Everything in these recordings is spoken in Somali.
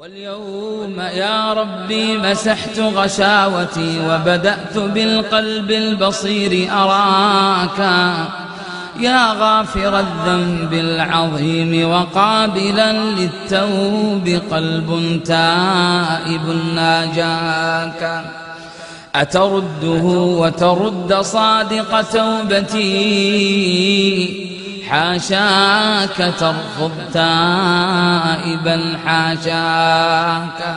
واليوم يا ربي مسحت غشاوتي وبدأت بالقلب البصير أراك يا غافر الذنب العظيم وقابلا للتوب قلب تائب ناجاك أترده وترد صادق توبتي حاشاك ترفض تائبا حاشاك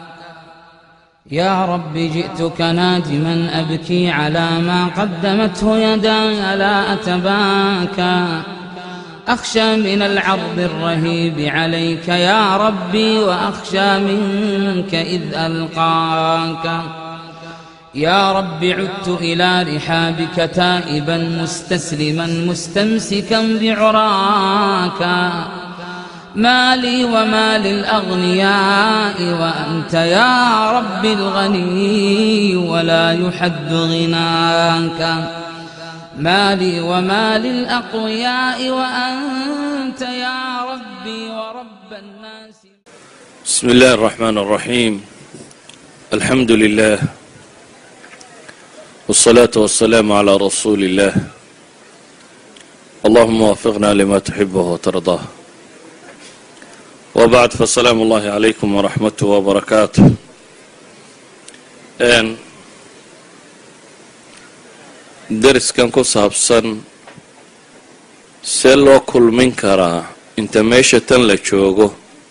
يا رب جئتك نادما أبكي على ما قدمته يداي لا أتباكى أخشى من العرض الرهيب عليك يا ربي وأخشى منك إذ ألقاك يا رب عدت إلى رحابك تائبا مستسلما مستمسكا بعراك ما لي وما للأغنياء وأنت يا رب الغني ولا يحد غناك ما لي وما للأقوياء وأنت يا ربي ورب الناس بسم الله الرحمن الرحيم الحمد لله والصلاة والسلام على رسول الله اللهم وفقنا لما تحبه وترضاه وبعد فالسلام الله عليكم ورحمته وبركاته n dariskan ku saabsan see loo kulmin karaa inta meesha tan la joogo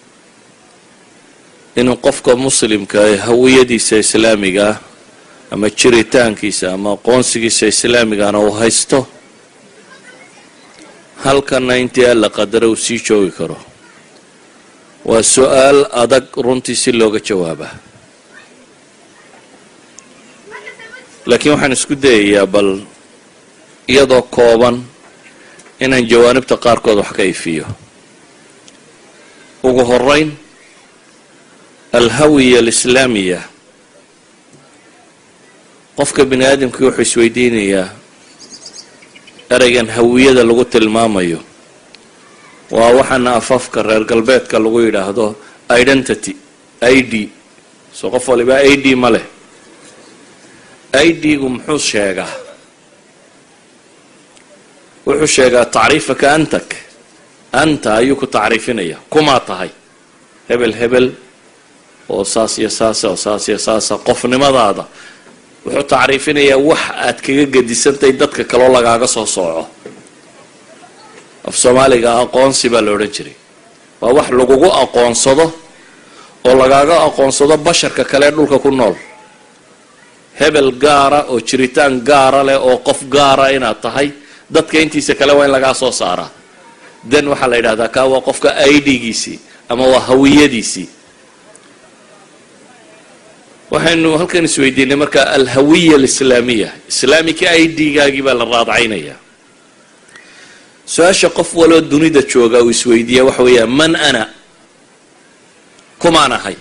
inuu qofka muslimka ee hawiyadiisa islaamiga ah ama jiritaankiisa ama aqoonsigiisa islaamigana uu haysto halkanna intii alla qadara uu sii joogi karo waa su-aal adag runtii si looga jawaabaa laakiin waxaan isku dayayaa bal iyadoo kooban inaan jawaanibta qaarkood wax ka ifiyo ugu horeyn alhawiya alislaamiya qofka bini aadamkii wuxuu isweydiinayaa ereygan hawiyada lagu tilmaamayo waa waxaana afafka reer galbeedka lagu yidhaahdo identity i d soo qof waliba i d ma leh i d-gu muxuu sheegaa wuxuu sheegaa tacriifaka antak anta ayuu ku tacriifinaya kumaa tahay hebel hebel oo saas iyo saasa oo saas iyo saasa qofnimadaada wuxuu tacriifinayaa wax aad kaga gedisantahay dadka kaloo lagaaga soo sooco af soomaaliga aqoonsi baa la odhan jiray waa wax lagugu aqoonsado oo lagaaga aqoonsado basharka kale ee dhulka ku nool hebel gaara oo jiritaan gaara leh oo qof gaara inaad tahay dadka intiisa kale waa in lagaa soo saaraa den waxaa la yidhahdaa kaa waa qofka idgiisii ama waa hawiyadiisii waxaynu halkan isweydiinay marka alhawiya alislaamiya islaamika i d-gaagii baa la raadcaynayaa su-aasha qof waloo dunida jooga uu isweydiiya waxa weeyaa man ana kumaan ahay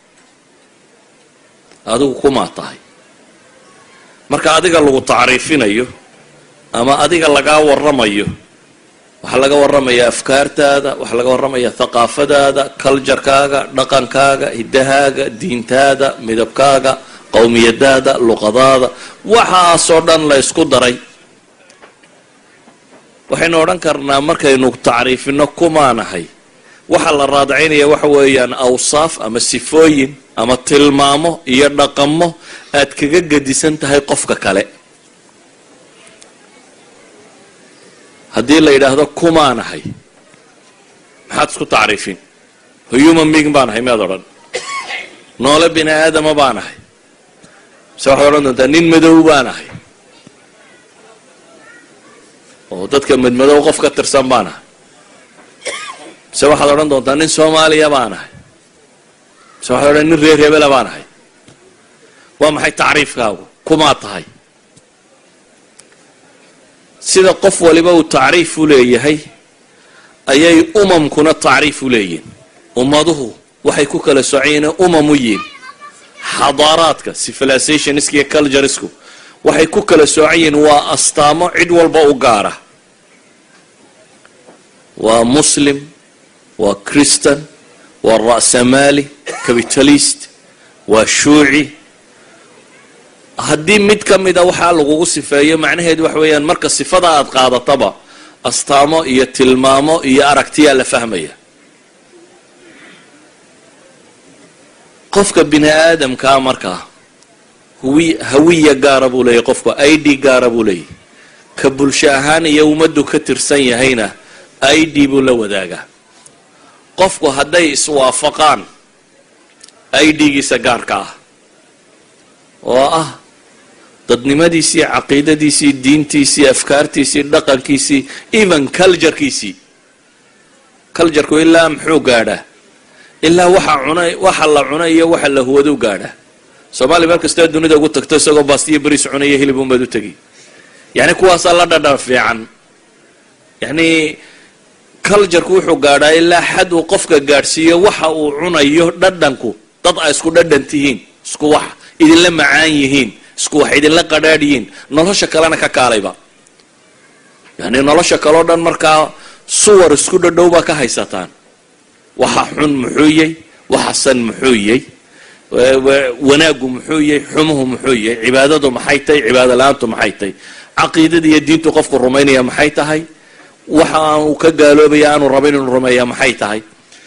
adigu kumaa tahay marka adiga lagu tacriifinayo ama adiga lagaa waramayo waxaa laga waramayaa afkaartaada waxaa laga waramayaa thaqaafadaada culjarkaaga dhaqankaaga hiddahaaga diintaada midabkaaga qowmiyadaada luqadaada waxaasoo dhan la ysku daray waxaynu odhan karnaa markaynu tacriifino kumaanahay waxaa la raadacaynaya waxa weeyaan awsaaf ama sifooyin ama tilmaamo iyo dhaqamo aad kaga gedisan tahay qofka kale haddii la yidhaahdo kumaanahay maxaad isku tacriifin human being baan ahay miyaad odhan noole bini aadama baan ahay mise waxaad odhan doontaa nin madow baan ahay oo dadka madmadow qof ka tirsan baan ahay mise waxaad odhan doontaa nin soomaaliya baan ahay mise waxaad odhan nin reer hebela baan ahay waa maxay tacriifkaagu kumaa tahay sida qof waliba uu tacriif u leeyahay ayay umamkuna tacriif u leeyihin ummaduhu waxay ku kala socoyiin umam u yihin xadaaraadka civilizationska iyo culturesku waxay ku kala soocan yihiin waa astaamo cid walba u gaara waa muslim waa christan waa ra'samaali capitalist waa shuuci haddii mid ka mida waxaa lagugu sifeeyo macnaheedu waxa weeyaan marka sifada aad qaadataba astaamo iyo tilmaamo iyo aragtiyaa la fahmaya qofka bini aadamkaa markaa huwi hawiya gaara buu leeyahy qofku i d gaara buu leeyahy ka bulsho ahaan iyo ummaddu ka tirsan yahayna i d buu la wadaagaa qofku hadday iswaafaqaan i d-giisa gaarka ah oo ah dadnimadiisii caqiidadiisii diintiisii afkaartiisii dhaqankiisii even culturekiisii cultureku ilaa muxuu gaadhaa ilaa waxa cuna waxa la cuna iyo waxa la huwaduu gaadhaa soomaaliya meel kastoo dunida ugu tagto isagoo baastiyo beriis cunaya hilib unbaad u tegi yacni kuwaasaa la dhadhan fiican yacni cultureku wuxuu gaadhaa ilaa xad uu qofka gaadhsiiyo waxa uu cunayo dhadhanku dad ay isku dhadhan tihiin isku wax idinla macaan yihiin isku wax idinla qadhaadh yihiin nolosha kalena ka kaalayba yani nolosha kaleo dhan markaa suwar isku dhadhow baa ka haysataan waxa xun muxuu yay waxa san muxuu yay wanaaggu muxuu yay xumuhu muxuu yay cibaadadu maxay tahay cibaado la-aantu maxay tahay caqiidada iyo diintu qofku rumaynaya maxay tahay waxa aanu ka gaaloobaya aanu rabayn inuu rumeeya maxay tahay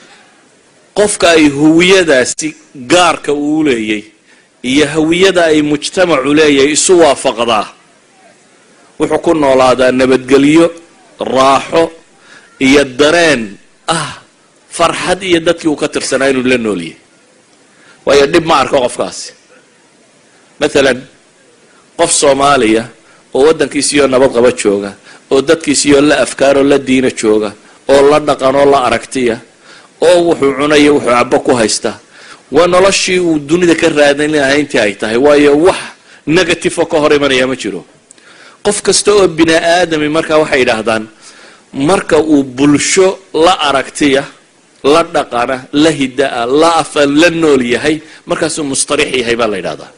qofka ay huwiyadaasi gaarka uu leeyay iyo hawiyada ay mujtamacu leeyahay isu waafaqdaa wuxuu ku noolaadaa nabadgelyo raaxo iyo dareen ah farxad iyo dadkii uu ka tirsanaa inuu la nooliyay waayo dhib ma arko qofkaasi mathalan qof soomaaliya oo waddankiisiiyoo nabad qaba jooga oo dadkiisiiyoo la afkaaroo la diina jooga oo la dhaqan oo la aragtiya oo wuxuu cunayo wuxuu cabo ku haysta waa noloshii uu dunida ka raadan lahaa intii ay tahay waayo wax negative oo ka hor imanaya ma jiro qof kasta oo bini aadami markaa waxay yidhaahdaan marka uu bulsho la aragtiya la dhaqana la hidaa la afan la nool yahay markaasuu mustarix yahay baa la yidhahdaa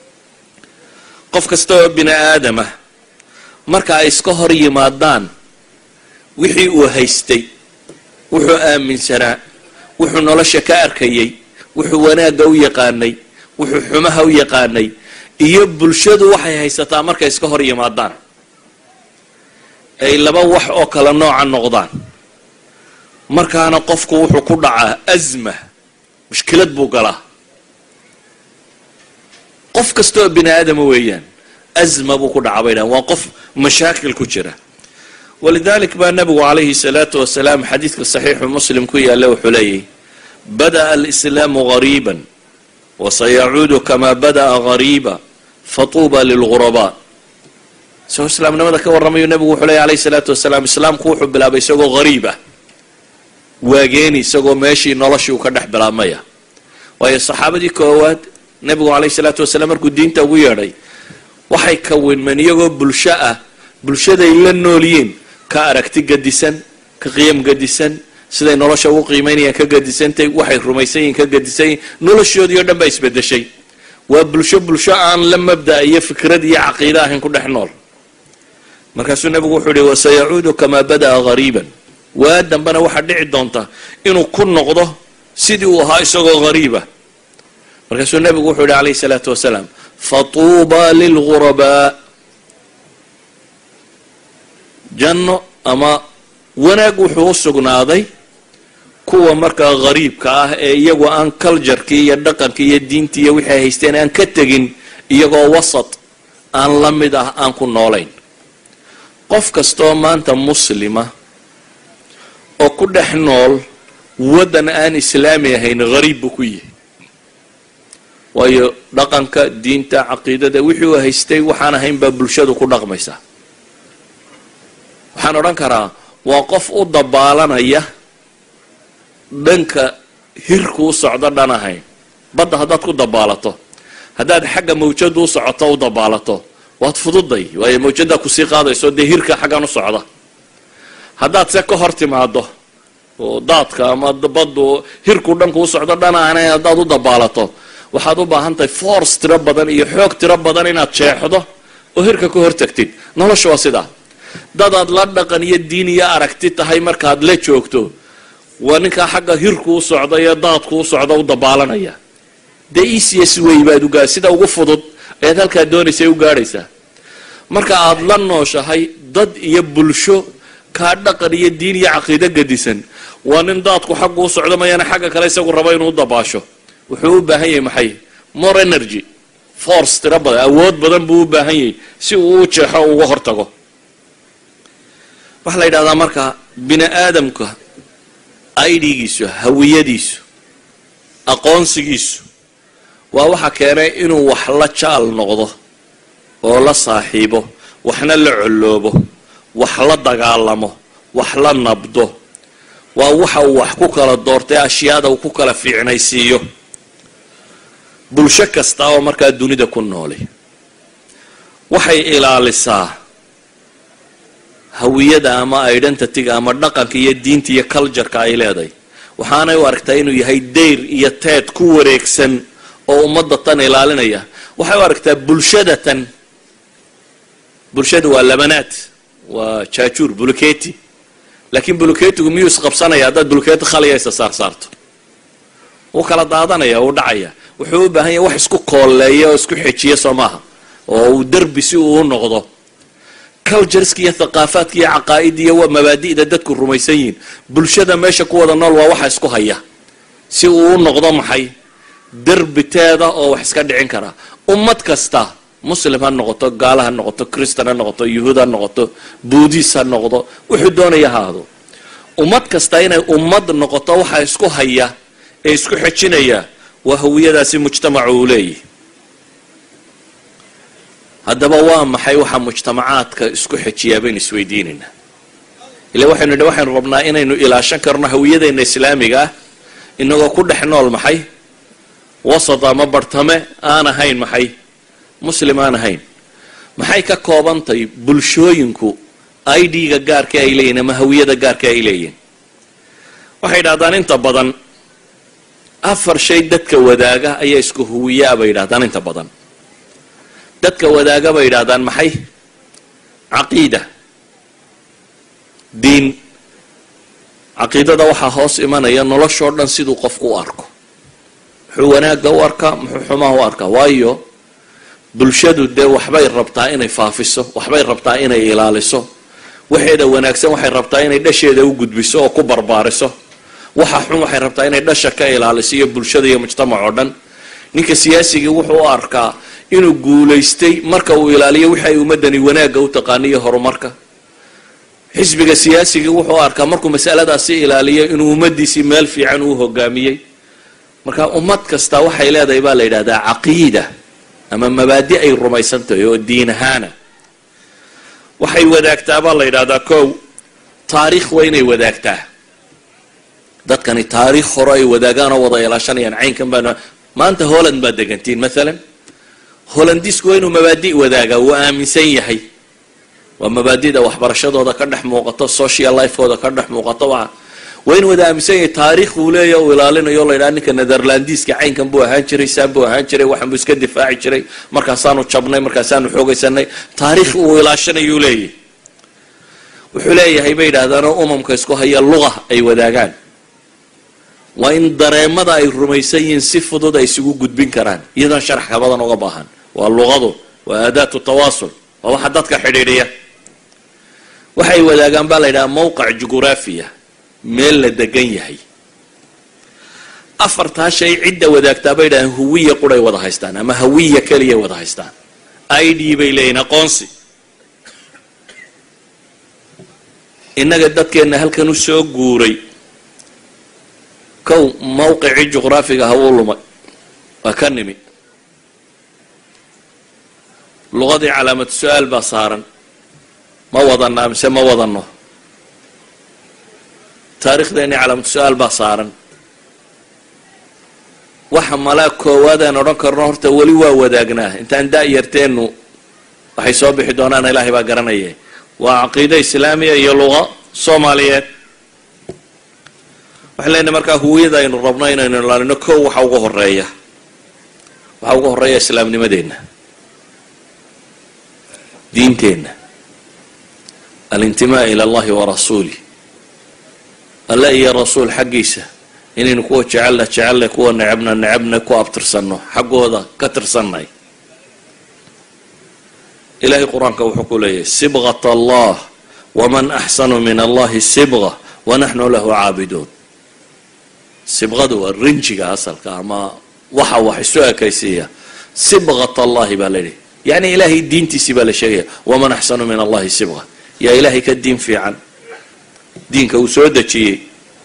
qof kasta oo bini aadamah marka ay iska hor yimaadaan wixii uu haystay wuxuu aaminsanaa wuxuu nolosha ka arkayay wuxuu wanaagga u yaqaanay wuxuu xumaha u yaqaanay iyo bulshadu waxay haysataa markay iska hor yimaadaan ay laba wax oo kala nooca noqdaan markaana qofku wuxuu ku dhacaa asma mushkilad buu galaa qof kasta oo bini aadama weeyaan asma buu ku dhacaa bay dhahan waa qof mashaakil ku jira walidalik baa nabigu calayhi salaatu wasalaam xadiidka saxiixu muslim ku yaalla wuxuu leeyahy bada'a alislaamu gariiban wasayacuudu kamaa bada'a gariiba fatuuba lilghurabaa isagoo islaamnimada ka warramayu nabigu wuxuu leeyahy alayhi salaatu wasalaam islaamku wuxuu bilaabay isagoo gariib ah waageeni isagoo meeshii noloshii uu ka dhex bilaabmaya waayo saxaabadii koowaad nabigu calayhi salaatu wasalaam markuu diinta ugu yeedhay waxay kawinmeen iyagoo bulsho ah bulshaday la noolyiin ka aragti gadisan ka qiyam gadisan siday nolosha ugu qiimaynayaan ka gadisantay waxay rumaysan yihiin ka gadisan yihin noloshoodii o dhan baa isbedeshay waa bulsho bulsho aan la mabda iyo fikrad iyo caqiida ahayn ku dhex nool markaasuu nabigu wuxuu yihi wasayacuudu kamaa bada'a gariiban waa dambena waxaa dhici doonta inuu ku noqdo sidii uu ahaa isagoo gariiba markaasuu nabigu wuxuu yihi calayhi salaatu wasalaam fatuuba lilghurabaa janno ama wanaag wuxuu u sugnaaday kuwa markaa gariibka ah ee iyagu aan culjarkii iyo dhaqankii iyo diintii iyo wixii haysteen aan ka tegin iyagoo wasat aan la mid ah aan ku noolayn qof kastaoo maanta muslima oo ku dhex nool waddan aan islaami ahayn gariib buu ku yihi waayo dhaqanka diinta caqiidada wixii uu haystay waxaan ahayn baa bulshadu ku dhaqmaysaa waxaan odhan karaa waa qof u dabaalanaya dhanka hirku u socdo dhan ahayn badda haddaad ku dabaalato haddaad xagga mawjadu u socoto u dabaalato waad fududay waayo mawjaddaa kusii qaadayso dee hirka xaggan u socda haddaad se ka hor timaado oo daadka ama baddu hirku dhanku u socdo dhan ahayn haddaad u dabaalato waxaad u baahan tahay force tiro badan iyo xoog tiro badan inaad jeexdo oo hirka ka hortagtid nolosha waa sidaa dadaad la dhaqan iyo diin iyo aragti tahay markaad la joogto waa ninkaa xagga hirku u socda iyo daadku u socda u dabaalanaya dee ecs wey baad ugaa sida ugu fudud ayaad halkaa doonaysay u gaadhaysaa marka aada la nooshahay dad iyo bulsho kaa dhaqan iyo diin iyo caqiido gadisan waa nin daadku xaggu u socdo mayana xagga kale isagu rabo inuu u dabaasho wuxuu u baahan yahay maxay more energy force tiro badan awood badan buu u baahan yahay si uu u jeexo uga hortago waxaa la yidhahdaa marka bini aadamka aidigiisu hawiyadiisu aqoonsigiisu waa waxa keenay inuu wax la jaal noqdo oo la saaxiibo waxna la colloobo wax la dagaalamo wax la nabdo waa waxa uu wax ku kala doortay ashyaada uu ku kala fiicnaysiiyo bulsho kasta oo markaa dunida ku nooli waxay ilaalisaa hawiyada ama identityga ama dhaqanka iyo diinta iyo cultureka ay leedahay waxaanay u aragtaa inuu yahay dayr iyo teed ku wareegsan oo ummadda tan ilaalinaya waxay u aragtaa bulshada tan bulshada waa labanaad waa jaajuur buluketi laakiin buluketigu miyuu isqabsanaya haddaad buluketi khaliya isa saar saarto wuu kala daadanaya wuu dhacaya wuxuu u baahan yahay wax isku kooleeya oo isku xejiya soo maaha oo uu derbi si uu u noqdo cultureska iyo thaqaafaadka iyo caqaa'ida iyo mabaadi'da dadku rumaysan yihiin bulshada meesha ku wada nool waa waxa isku haya si uu u noqdo maxay derbiteeda oo wax iska dhicin karaa ummad kasta muslim ha noqoto gaala ha noqoto christan ha noqoto yuhuud ha noqoto buudis ha noqdo wuxuu doonaya haado ummad kasta inay ummad noqoto waxa isku haya ee isku xejinaya waa hawiyadaasi mujtamacu uu leeyahy haddaba waa maxay waxaa mujtamacaadka isku xejiyaa baynu isweydiinaynaa ila waxaynu idhi waxaynu rabnaa inaynu ilaashan karno hawiyadeenna islaamiga ah inagoo ku dhex nool maxay wasat ama bartame aan ahayn maxay muslim aan ahayn maxay ka koobantahay bulshooyinku idga gaarka ay leeyihin ama hawiyada gaarka ay leeyihin waxay idhahdaan inta badan afar shay dadka wadaaga ayaa isku huwiyaa bay yidhahdaan inta badan dadka wadaaga bay yidhahdaan maxay caqiida diin caqiidada waxaa hoos imanaya noloshoo dhan siduu qofku u arko muxuu wanaagga u arkaa muxuu xumaha u arkaa waayo bulshadu dee waxbay rabtaa inay faafiso waxbay rabtaa inay ilaaliso waxeeda wanaagsan waxay rabtaa inay dhasheeda u gudbiso oo ku barbaariso waxa xun waxay rabtaa inay dhasha ka ilaaliso iyo bulshada iyo mujtamac oo dhan ninka siyaasigii wuxuu u arkaa inuu guulaystay marka uu ilaaliyo wixi ay ummadani wanaagga u taqaaniyo horumarka xisbiga siyaasigii wuxuu arkaa markuu masaladaasi ilaaliyo inuu ummadiisii meel fiican uu hogaamiyey marka ummad kasta waxay leedahay baa la yidhahdaa caqiida ama mabaadi ay rumaysan tahay oo diin ahaana waxay wadaagtaa baa la yidhahdaa kow taariikh waa inay wadaagtaa dadkani taariikh hore ay wadaagaan oo wada ilaashanayaan caynkan baa maanta holland baad degantiin maalan holandisku waa inuu mabaadi wadaagaa wuu aaminsan yahay waa mabaadida waxbarashadooda ka dhex muuqato social lifekooda ka dhex muuqato waa waa in wada aaminsan yahay taariikh uu leeya uu ilaalinayo la ydhaha ninka netherlandiska caynkan buu ahaan jiray saan buu ahaan jiray waxan buu iska difaaci jiray markaasaanu jabnay markaasaanu xoogaysanay taariikh uu ilaashanayuu leeyahy wuxuu leeyahay bay yidhahdaanoo umamka isku haya luqa ay wadaagaan waa in dareemada ay rumaysan yihiin si fudud ay isugu gudbin karaan iyadoon sharax ka badan uga baahan waa luqadu waa aadaatu tawaasul waa waxa dadka xidhiidhiya waxay wadaagaan baa la yidhaha mowqac jughuraafiya meel la degan yahay afartaa shay cidda wadaagtaa bay yidhahdeen huwiya quray wada haystaan ama hawiya keliyay wada haystaan i d bay leeyihin aqoonsi innaga dadkeenna halkan u soo guuray kow mawqicii juqraafiga ha uu lumay waa ka nimi luqadii calaamatu su-aal baa saaran ma wadanaa mise ma wadanno taarikhdeennii calaamatu su-aal baa saaran waxa malaa koowaadaan odhan karno horta weli waa wadaagnaa intaan da-yarteennu waxay soo bixi doonaan ilaahay baa garanaya waa caqiide islaamiya iyo luqa soomaaliyeed waxaan leenahay markaa huwiyada aynu rabno inaynu ilaalino kow waxa uga horeeya waxaa uga horeeya islaamnimadeenna diinteenna alintimaa ila allahi wa rasuulih alle iyo rasuul xaggiisa inaynu kuwa jecelna jecelnay kuwa necebna necebnay ku abtirsanno xaggooda ka tirsanay ilahay qur-aanka wuxuu ku leeyahay sibqat allah waman axsanu min allahi sibqa wanaxnu lahu caabiduun sibqadu waa rinjiga asalka ama waxa wax isu ekaysiiya sibqat allahi baa la yidhi yani ilaahay diintiisii baa la sheegaya waman axsanu min allahi sibqa yaa ilaahay ka diin fiican diinka uu soo dejiyey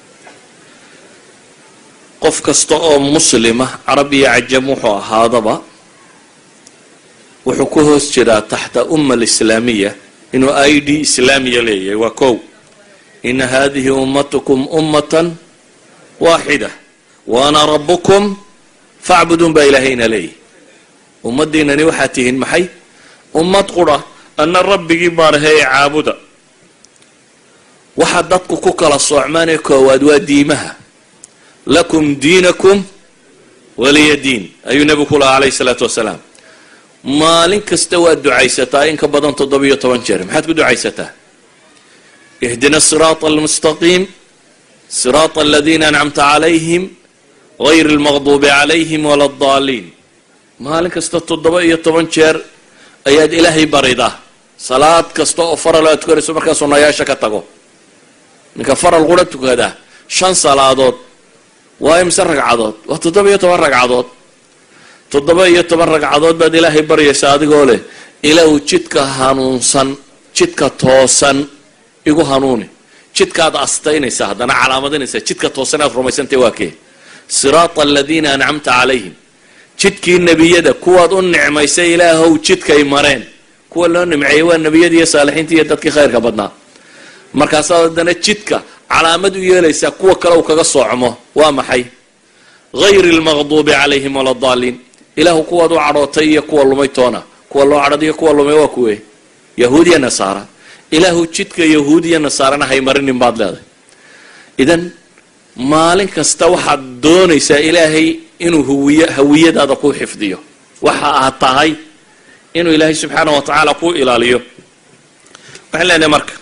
qof kasta oo muslima carab iyo cajam wuxuu ahaadaba wuxuu ku hoos jiraa taxta umma alislaamiya inuu i d islaamiya leeyahay waa kow ina hadihi ummatukum ummatan waaxida wa ana rabukum facbuduun baa ilaahayna leeyahy ummaddiinani waxaad tihiin maxay ummad qura ana rabbigii baaraheye caabuda waxaa dadku ku kala soocmaanee koowaad waa diimaha lakum diinakum waliya diin ayuu nebigu ku lahaa calayhi salaatu wasalaam maalin kasta waad ducaysataa in ka badan toddobiyo toban jeer maxaad ku ducaysataa ihdina siraata almustaqiim siraata aladiina ancamta calayhim gayr almaqduubi calayhim wala addaaliin maalin kasta toddoba iyo toban jeer ayaad ilaahay baridaa salaad kasta oo faral aad tukanayso markaa sunnayaasha ka tago ninka faral qura tukadaa shan salaadood waa imse ragcadood waa toddoba iyo toban ragcadood toddoba iyo toban ragcadood baad ilaahay baryaysa adigoo leh ilaahu jidka hanuunsan jidka toosan igu hanuuni jidkaad astaynaysa haddana calaamadinaysa jidka toosan aad rumaysantay waa kee siraata aladiina ancamta calayhim jidkii nebiyada kuwaad u nicmaysay ilaahow jidkay mareen kuwa loo nimceeyey waa nebiyadii iyo saalixiintii iyo dadkii khayrka badnaa markaasaad haddana jidka calaamad u yeelaysaa kuwa kale uu kaga soocmo waa maxay gayri almaqduubi calayhim wala daaliin ilaahu kuwaad u cadhootay iyo kuwa lumay toona kuwa loo cadhad iyo kuwa lumay waa kuwe yahuud iyo nasaara ilaahu jidka yahuud iyo nasaarana haymarinin baad leedahay idan maalin kasta waxaad doonaysaa ilaahay inuu huwiy hawiyadaada ku xifdiyo waxa aad tahay inuu ilaahay subxaana wa tacaala ku ilaaliyo waxaan leenahay marka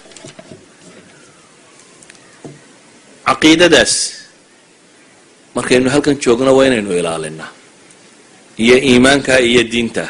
caqiidadaas markaynu halkan joogno waa inaynu ilaalinaa iyo iimaanka iyo diinta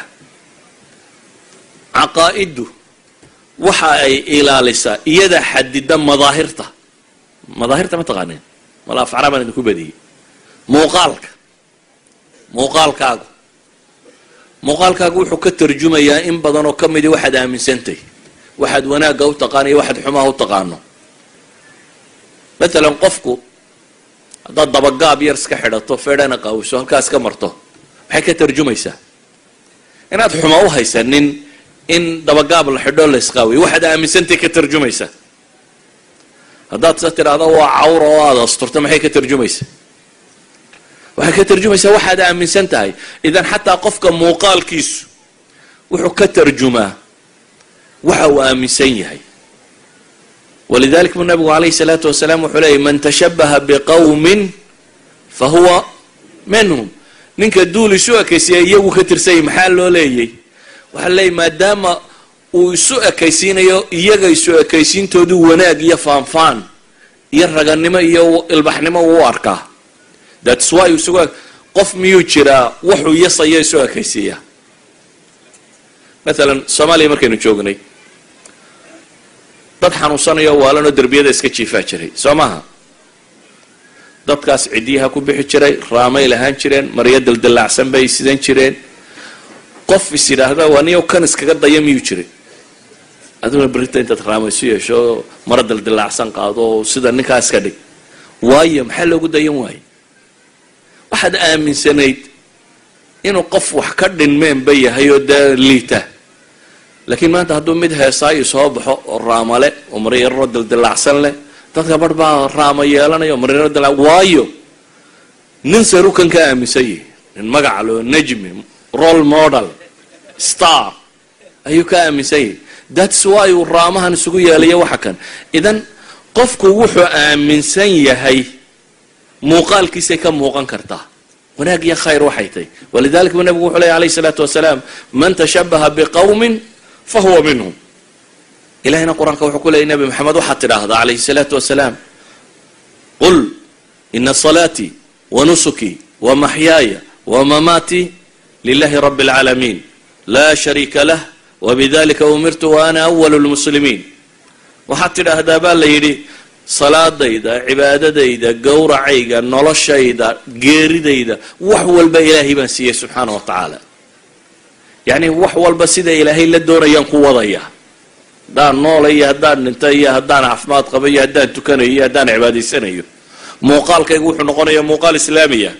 caqaa'iddu waxa ay ilaalisaa iyada xadida madaahirta madaahirta ma taqaaneen mala afcaraa baan idinku badiyey muuqaalka muuqaalkaagu muuqaalkaagu wuxuu ka tarjumayaa in badan oo ka midi waxaad aaminsantay waxaad wanaagga u taqaano iyo waxaad xumaha u taqaano matalan qofku haddaad dabagaab yar iska xidhato feedhana qaawiso halkaas ka marto maxay ka tarjumaysaa inaad xuma u haysanin in dabagaab la xidho la isqaawiyo waxaad aaminsantay ka tarjumaysaa haddaad se tidhaahdo waa cawra oo aada asturto maxay ka tarjumaysaa waxay ka tarjumaysaa waxaad aaminsan tahay idan xataa qofka muuqaalkiisu wuxuu ka tarjumaa waxa uu aaminsan yahay walidalik buu nabigu calayhi salaatu wasalaam wuxuu leeyay man tashabaha biqawmin fa huwa minhum ninka duul isu ekaysiya iyagu ka tirsanyay maxaa loo leeyay waxaa leeyay maadaama uu isu ekaysiinayo iyaga isu ekaysiintoodu wanaag iyo faanfaan iyo raganimo iyo ilbaxnimo uu u arkaa thats why isugu qof miyuu jiraa wuxuu yasayo isu ekaysiiya matalan soomaaliya markaynu joognay dad xanuunsanayo waalanoo derbiyada iska jiifaa jiray soo maaha dadkaas ciddiyaha ku bixi jiray raamay lahaan jireen maryo daldalaacsan bay sidan jireen qof is yidhaahda waa niyow kan iskaga daya miyuu jiray aduna berita intaad raamaysu yeesho maro daldalaacsan qaado oo sida ninkaa iska dhig waayo maxaa loogu dayan waaye waxaad aaminsanayd inuu qof wax ka dhinmeenba yahay oo dee liita laakiin maanta hadduu mid heesaayo soo baxo oo raamale oo maryaro daldalaacsan leh dadka bar baa raama yeelanaya oo maryaro dala waayo nin sarukan ka aaminsan yahi nin magaca loo najmi role model star ayuu ka aaminsan yahi thats why uu raamahan isugu yeelaya waxa kan idan qofku wuxuu aaminsan yahay muuqaalkiisay ka muuqan kartaa wanaag iyo khayr waxay tahy walidalik buu nabigu wuxuu ley alayh salaatu wasalaam man tashabaha biqawmin fahuwa minhum ilahina qur-aanka wuxuu ku leeyay nabi maxamed waxaad tidhaahdaa calayhi salaatu wasalaam qul ina salaatii wa nusukii wa maxyaaya wa mamaatii lilahi rabi اlcaalamiin laa shariika lah wbidalika umirtu wa ana awalu lmuslimiin waxaad tidhaahdaa baa la yidhi salaadayda cibaadadayda gowracayga noloshayda geeridayda wax walba ilaahay baan siiyey subxaana wa tacaala yacni wax walba sida ilaahay la doonayaan ku wadaya haddaan noola iyo haddaan dhinta iyo haddaan caafimaad qaba iyo haddaan tukanayo iyo haddaan cibaadaysanayo muuqaalkaygu wuxuu noqonayaa muuqaal islaamiya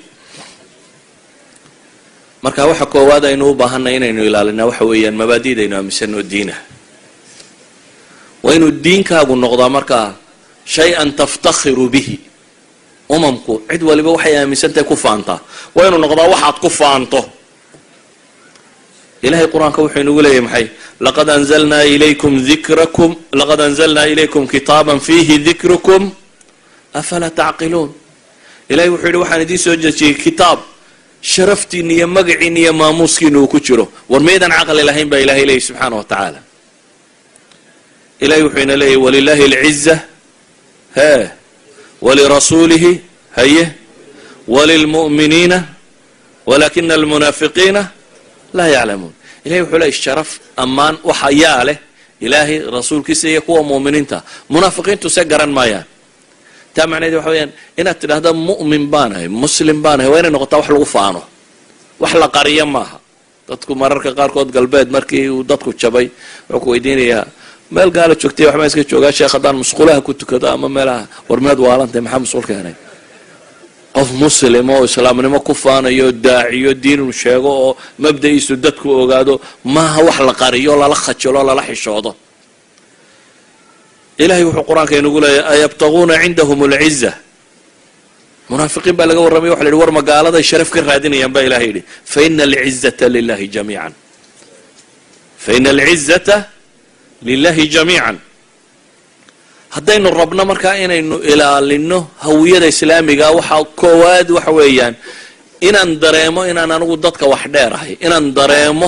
marka waxa koowaad aynu u baahanay inaynu ilaalinaa waxa weeyaan mabaadi'daynu aaminsanoo diinah waa inuu diinkaagu noqdaa markaa shay-an taftakhiru bihi umamku cid waliba waxay aaminsantahay ku faantaa waa inuu noqdaa waxaad ku faanto ilahay qur-aanka wuxuu inugu leeyahy maxay laqad anzalnaa ilaykum dikrakum laqad anzalnaa ilaykum kitaaban fiihi dikrukum afalaa tacqiluun ilahay wuxuu yidhi waxaan idiin soo dejiyey kitaab sharaftiina iyo magaciina iyo maamuuskiina uu ku jiro war maydaan caqli lahayn baa ilahay leeyahy subxaana wa tacaala ilahay wuxuu ina leeyahy walilahi alciza hee walirasuulihi haye walilmu'miniina walakina almunaafiqiina laa yaclamuun ilahay wuxuu leeyay sharaf ammaan waxa yaa leh ilaahay rasuulkiisa iyo kuwa mu'miniinta munaafiqiintu se garan maayaan taa macnaheed waxa weyaan inaad tidhaahda mu'min baanahay muslim baanahay waa inay noqotaa wax lagu faano wax la qariyo maaha dadku mararka qaarkood galbeed markii uu dadku jabay wuxuu ku weydiinayaa meel gaala joogtay waxbaa iska joogaa sheekh haddaan musqulaha ku tukado ama meelaha war meed waalantahay maxaa musqul keenay qof muslim oo islaamnimo ku faanayo daaciyo diinuu sheego oo mabda-iisu dadku ogaado maaha wax la qariyo lala khajilo lala xishoodo ilahay wuxuu qur-aanka inugu leeyahy ayabtaguuna cindahum alciza munaafiqiin baa laga warramay waxa la yidhi war magaaladay sharaf ka raadinayaan baa ilahay yidhi faina alcizata lilahi jamiican faina alcizata lilahi jamiican haddaynu rabno markaa inaynu ilaalino hawiyada islaamiga waxaa koowaad waxa weeyaan inaan dareemo inaan anigu dadka wax dheerahay inaan dareemo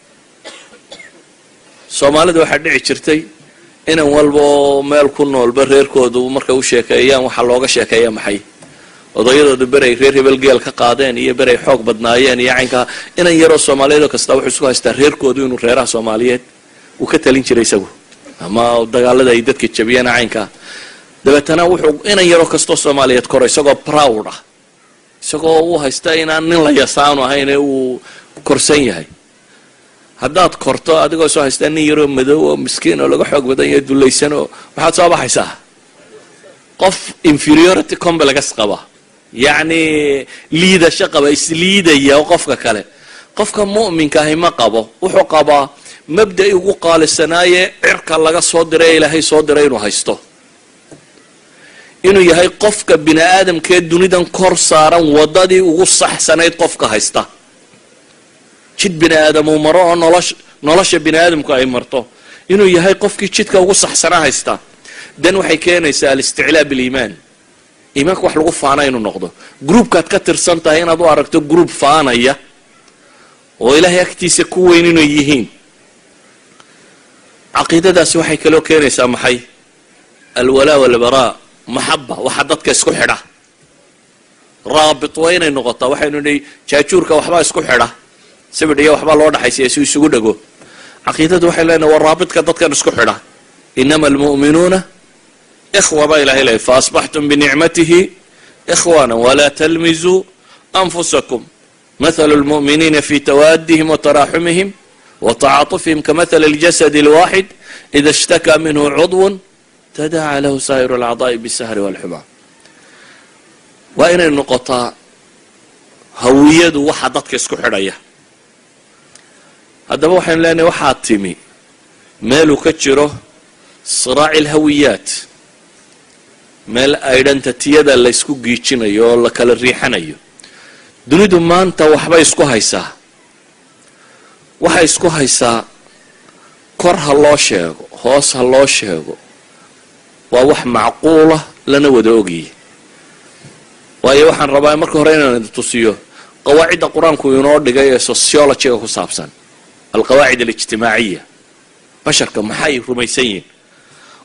soomaalida waxaa dhici jirtay inan walba oo meel ku noolba reerkoodu markay u sheekeeyaan waxaa looga sheekeeya maxay odayadooda beray reer hebel geel ka qaadeen iyo beray xoog badnaayeen iyo caynkaa inan yaroo soomaaliyeed oo kasta wuxuu isku haystaa reerkoodu inuu reeraha soomaaliyeed uu ka talin jiray isagu ama dagaalada ay dadka jabiyeen caynkaa dabeetana wuxuu inan yaroo kastoo soomaaliyeed koro isagoo proud ah isagoo u haysta inaan nin la yasaanu ahayn ee uu korsan yahay haddaad korto adigoo soo haystaa nin yaroo madow oo miskiin oo laga xoog badan yaho dulaysan oo waxaad soo baxaysaa qof inferiority complex qaba yacni liidasho qaba isliidaya oo qofka kale qofka mu'minka ahi ma qabo wuxuu qabaa mabda'i ugu qaalisanaaye cirka laga soo diray ee ilaahay soo diray inuu haysto inuu yahay qofka bini aadamkee dunidan kor saaran waddadii ugu saxsanayd qofka haysta jid bini aadam uu maro oo nolosh nolosha bini aadamku ay marto inuu yahay qofkii jidka ugu saxsanaa haysta dan waxay keenaysaa alisticlaa biliimaan iimaanka wax lagu faana inuu noqdo groupkaad ka tirsan tahay inaad u aragto group faanaya oo ilaahay agtiisa ku weyn inay yihiin caqiidadaasi waxay kaloo keenaysaa maxay alwalaa walbaraa maxaba waxa dadka isku xidha raabit waa inay noqotaa waxaynu nihi jaajuurka waxbaa isku xidha sibidh iyo waxbaa loo dhaxaysiya si isugu dhego caqiidadu waxay leenahay waa raabitka dadkan isku xidha inama almu'minuuna ikhwa baa ilahay leeyay faasbaxtum binicmatihi ikhwana walaa talmizuu anfusakum mathalu lmu'miniina fi tawaadihim wataraaxumihim watacaatufihim kamathali اljasad اlwaxid ida ishtakaa minhu cudwun tadaca lahu saa'iru alacdaa'i bisahri walxumaa waa inay noqotaa hawiyadu waxa dadka isku xidhaya haddaba waxaynu leenahay waxaa timi meeluu ka jiro siraaci alhawiyaat meel identitiyada la ysku giijinayo oo la kala riixanayo dunidu maanta waxbay isku haysaa waxay isku haysaa kor ha loo sheego hoos ha loo sheego waa wax macquulah lana wada ogyahy waayo waxaan rabaa marka hore inaan idin tusiyo qawaacidda qur-aanku inoo dhigay ee sociologyga ku saabsan alqawaacid alijtimaaciya basharka maxay rumaysan yihiin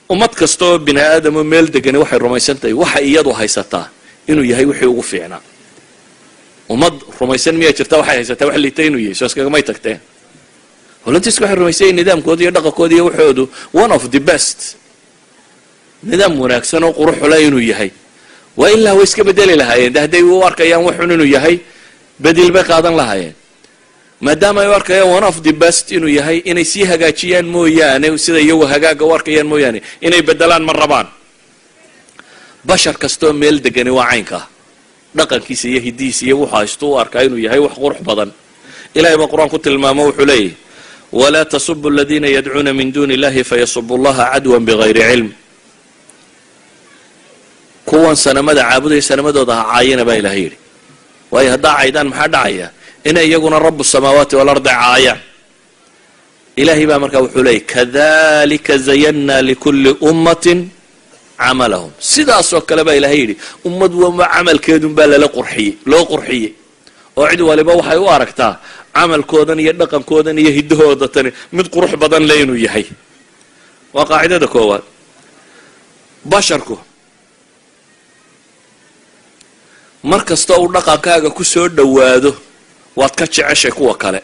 ummad kasta oo bini aadamo meel degani waxay rumaysan tahay waxa iyadu haysataa inuu yahay wixii ugu fiicnaa ummad rumaysan miyaa jirta waxay haysataa wax liita inuu yahay soo iskagamay tagteen holantiiska waxay rumaysan yahin nidaamkooda iyo dhaqankooda iyo waxoodu one of the best nidaam wanaagsan oo quruxule inuu yahay waa ilaa way iska bedeli lahaayeen de hadday u arkayaan waxun inuu yahay bedil bay qaadan lahaayeen maadaama ay u arkayaan one of the best inuu yahay inay sii hagaajiyaan mooyaane sida iyagu hagaaga u arkayaan mooyaane inay bedelaan ma rabaan bashar kastaoo meel degani waa caynkaa dhaqankiisa iyo hidihiisa iyo wuxuu haysto u arkaa inuu yahay wax qurux badan ilahay baa qur-aan ku tilmaamo wuxuu leeyahy walaa tasubu aladiina yadcuuna min duni illahi fayasubu llaha cadwan bigayri cilm kuwan sanamada caabudaya sanamadooda ha caayina baa ilahay yidhi waayo haddaa caydaan maxaa dhacaya inay iyaguna rabu samaawaati walardi caayaan ilahay baa markaa wuxuu leeyay kadalika zayanna likulli ummatin camalahum sidaasoo kale baa ilahay yidhi ummad wama camalkeedun baa lala qurxiyey loo qurxiyey oo cid waliba waxay u aragtaa camalkoodan iyo dhaqankoodan iyo hiddahooda tani mid qurux badan le inuu yahay waa qaacidada koowaad basharku mar kasta uu dhaqankaaga ku soo dhowaado waad ka jeceshay kuwa kale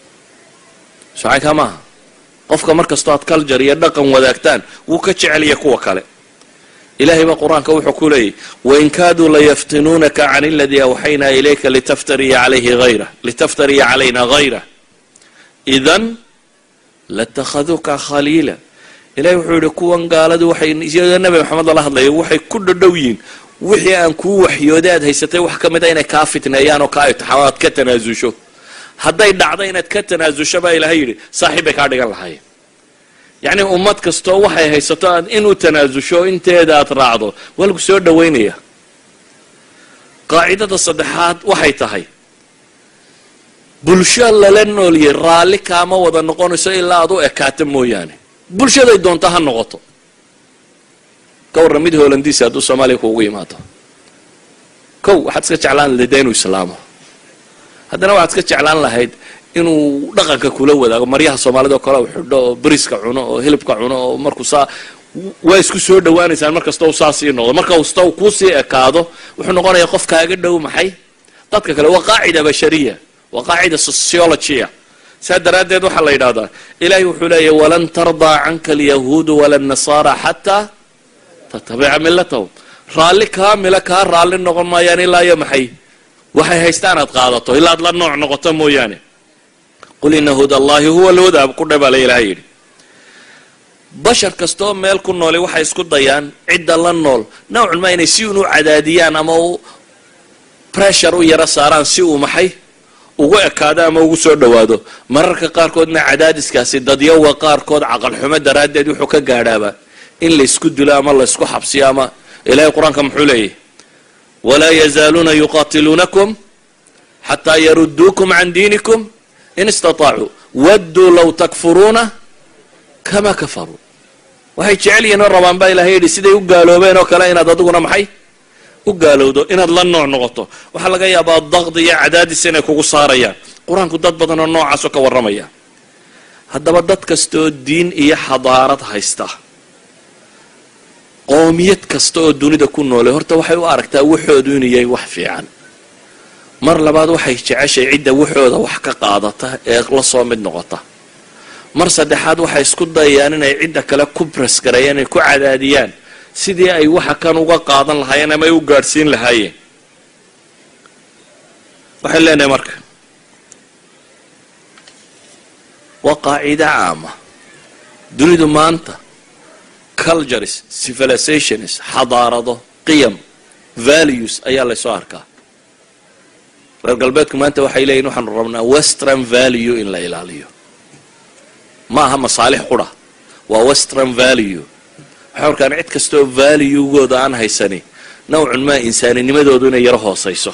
socaykaa maaha qofka mar kastoo aad culture iyo dhaqan wadaagtaan wuu ka jecelya kuwa kale ilahay baa qur-aanka wuxuu ku leeyahy wain kaaduu layaftinuunaka can aladii awxaynaa ilayka litaftariya alayhi hayra litaftariya calayna hayrah idan latakhaduuka khaliila ilahay wuxuu yihi kuwan gaaladu waxay iyadoo nabi maxamed lala hadlayo waxay ku dhadhow yihiin wixii aan kuu waxyooday aad haysatay wax ka mid a inay kaa fitneeyaan oo kaa itixaamo aad ka tanaasusho hadday dhacdo inaad ka tanaasusho baa ilahay yidhi saaxiib bay kaa dhigan lahaayeen yacni ummad kastoo waxay haysato aad inuu tanaasusho inteeda aad raacdo waa lagu soo dhowaynaya qaacidada saddexaad waxay tahay bulsho lala nooliyay raalli kaama wada noqonayso ilaa aad u ekaato mooyaane bulshaday doonto ha noqoto ka warran mid holandiisi hadduu soomaaliya kuugu yimaado kow waxaad iska jeclaan lahayd inuu islaamo haddana waxaad iska jeclaan lahayd inuu dhaqanka kula wadaago maryaha soomaalida oo kale u xidho oo beriska cuno oo hilibka cuno oo markuu saa waa isku soo dhawaanaysaan mar kasta u saa sii noqdo marka kasta uu kuusii ekaado wuxuu noqonayaa qof kaaga dhow maxay dadka kale waa qaacida bashariya waa qaacida sociologya saa daraaddeed waxaa la yidhahdaa ilahay wuxuu leeyahy walan tardaa canka alyahuudu wala nasaara xataa tatabica millatahum raalli kaamila kaa raalli noqon maayaan ilaa iyo maxay waxay haystaan aad qaadato ilaa ad la nooc noqoto mooyaane qul ina huda allahi huwa alhuda ku dhe baa la ilahay yidhi bashar kastaoo meel ku nooli waxay isku dayaan cidda la nool nawcun ma inay si un u cadaadiyaan ama u pressure u yaro saaraan si uu maxay ugu ekaado ama ugu soo dhowaado mararka qaarkoodna cadaadiskaasi dadyawa qaarkood caqalxumo daraaddeed wuxuu ka gaadhaaba in laysku dilo ama laysku xabsiyo ama ilahay qur-aanka muxuu leeyahy walaa yazaaluuna yuqaatiluunakum xataa yaruduukum can diinikum in istaطaacuu wadduu low takfuruuna kama kafaruu waxay jecel yihiin oo rabaan baa ilahay yidhi siday u gaaloobeen oo kale inaad adiguna maxay u gaalowdo inaad la nooc noqoto waxaa laga yaabaa daqdi iyo cadaadis inay kugu saarayaan qur-aanku dad badan oo noocaasoo ka warramaya haddaba dad kastaoo diin iyo xadaarad haysta qoomiyad kasta oo dunida ku noolay horta waxay u aragtaa waxoodu inuu yahay wax fiican mar labaad waxay jeceshay cidda waxooda wax ka qaadata ee la soo mid noqota mar saddexaad waxay isku dayayaan inay cidda kale ku brasgareeyaan inay ku cadaadiyaan sidii ay waxa kan uga qaadan lahaayeen ama ay u gaadhsiin lahaayeen waxay leenahay marka waa qaacido caama dunidu maanta cultures civilizations xadaarado qiyam values ayaa laysoo arkaa reer galbeedku maanta waxay leeyihin waxaanu rabnaa western value in la ilaaliyo ma aha masaalix qura waa western value waxay arkaan cid kastaoo valuegooda aan haysani nawcun maa insaaninimadoodu inay yaro hooseyso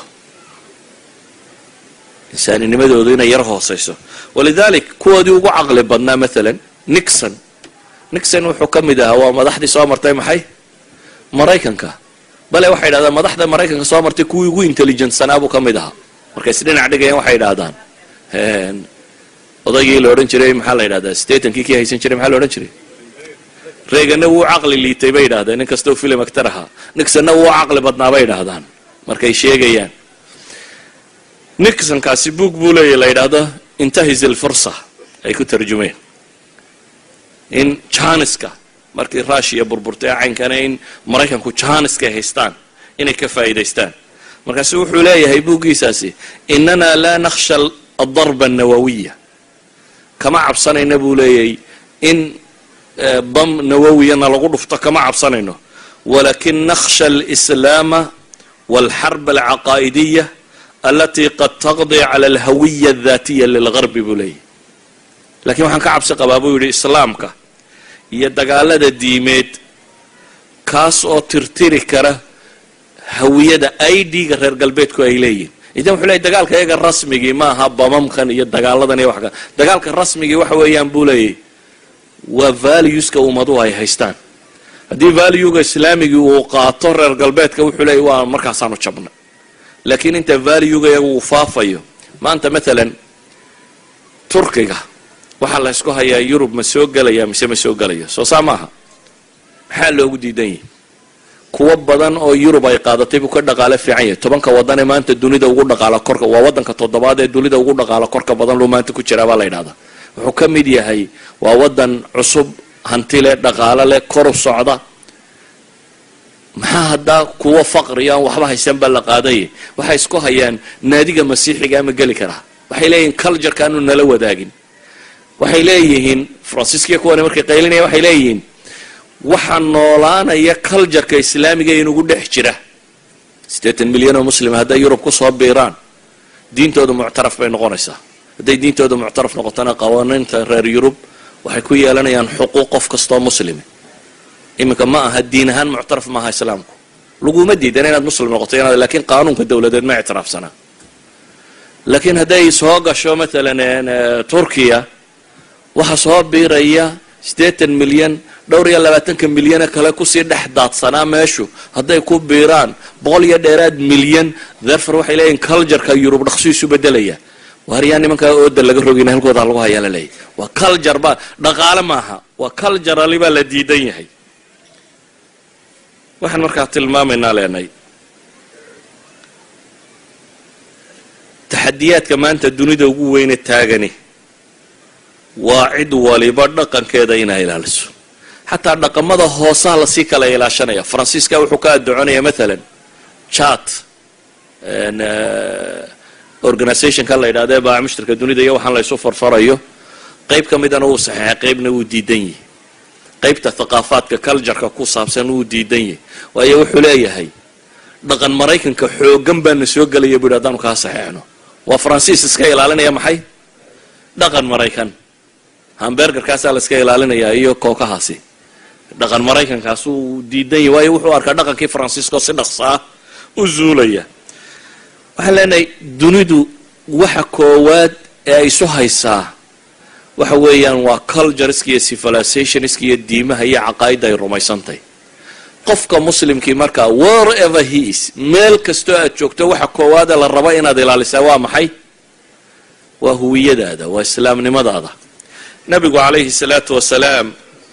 insaaninimadoodu inay yaro hooseyso walidalik kuwoodii ugu caqli badnaa maalan nixon nixon wuxuu ka mid ahaa waa madaxdii soo martay maxay maraykanka bale waxay yidhahdaan madaxda maraykanka soo martay kuwii ugu intelligentsanaa buu ka mid ahaa markay isdhinac dhigayaan waxay yidhaahdaan odaygii la odhan jiray maxaa la yidhahdaa statankii kii haysan jiray maxaa la odhan jiray reegana wuu caqli liitay bay yidhahdeen nin kastoo filim actar ahaa nixonna wuu caqli badnaa bay yidhaahdaan markay sheegayaan nixonkaasi buog buu leeya la yidhaahdo intahis ilfursa ay ku tarjumeen in janiska markii rushiya burburtay caynkana in maraykanku janiska haystaan inay ka faa'iidaystaan markaasu wuxuu leeyahay buuggiisaasi inana laa nakhsha adarba annawawiya kama cabsanayna buu leeyahay in bam nawawiyana lagu dhufto kama cabsanayno walakin nakhsha alislaama walxarb alcaqaa'idiya alatii qad taqdi cala alhawiya adatiya lilgarbi buu leeyahy lakiin waxaan ka cabsi qabaa buu yidhi islaamka iyo dagaalada diimeed kaas oo tirtiri kara hawiyada idga reer galbeedku ay leeyihin idan wuxuu leeyay dagaalka iyaga rasmigii ma aha bamamkan iyo dagaaladan iyo wax ka dagaalka rasmigii waxa weeyaan buu leeyahy waa valueska ummaduhu ay haystaan haddii valuega islaamigii uu qaato reer galbeedka wuxuu leeyay waa markaasaanu jabna laakiin inta valuega iyaga uu faafayo maanta maalan turkiga waxaa la ysku hayaa yurub ma soo gelaya mise ma soo gelaya soo saa maaha maxaa loogu diidan yahi kuwo badan oo yurub ay qaadatay buu ka dhaqaalo fiican yahay tobanka wadan ee maanta dunida ugu dhaqaalo korka waa wadanka toddobaad ee dunida ugu dhaqaalo korka badan luu maanta ku jiraa baa la yidhahdaa wuxuu ka mid yahay waa wadan cusub hanti leh dhaqaalo leh kor u socda maxaa haddaa kuwo faqri aan waxba haysan baa la qaadaya waxay isku hayaan naadiga masiixiga ama geli karaa waxay leeyihin cultureka aanu nala wadaagin waxay leeyihiin fransiiskiya kuwani markay qaylinaya waxay leeyihiin waxaa noolaanaya cultureka islaamiga inugu dhex jira siddeetan milyan oo muslima hadday yurub kusoo biiraan diintooda muctaraf bay noqonaysaa hadday diintooda muctaraf noqotona qawaaniinta reer yurub waxay ku yeelanayaan xuquuq qof kastoo muslimi iminka ma aha diin ahaan muctaraf maaha islaamku laguma diidan inaad muslim noqoto inaad laakiin qaanuunka dowladeed ma ictiraafsanaa laakiin hadday soo gasho maalan turkiya waxaa soo biiraya siddeetan milyan dhowr iyo labaatanka milyane kale kusii dhex daadsanaa meeshu hadday ku biiraan boqol iyo dheeraad milyan therfor waxay leeyihin cultureka yurub dhaqso isu bedelaya waaryaa nimankaa ooda laga rogayna halkooda lagu hayaa la leeyahy waa culture ba dhaqaale maaha waa culturali baa la diidan yahay waxaan markaa tilmaamaynaa leenay taxadiyaadka maanta dunida ugu weyne taagani waa cid waliba dhaqankeeda inay ilaaliso xataa dhaqamada hoosaha lasii kala ilaashanaya faransiiska wuxuu ka addoconaya maalan chat organizationka la yidhahda baa mushtarka dunida iyo waxaan laysu farfarayo qeyb ka midana wuu saxeexay qeybna wuu diidan yahay qeybta thaqaafaadka cultureka ku saabsan wuu diidan yahay waayo wuxuu leeyahay dhaqan maraykanka xoogan baana soo gelaya bu yidhi haddaanu kaa saxeexno waa faransiis iska ilaalinaya maxay dhaqan maraykan hambergerkaasaa la iska ilaalinayaa iyo kookahaasi dhaqan maraykankaasuu diidan yahy waayo wuxuu arkaa dhaqankii faransiisko si dhaqsaa u zuulaya waxaan leenahay dunidu waxa koowaad ee ay isu haysaa waxa weeyaan waa cultureska iyo civilizationska iyo diimaha iyo caqaa'idda ay rumaysantahy qofka muslimkii markaa wherever he is meel kastoo aad joogto waxa koowaada la rabo inaad ilaalisaa waa maxay waa huwiyadaada waa islaamnimadaada nabigu calayhi salaatu wasalaam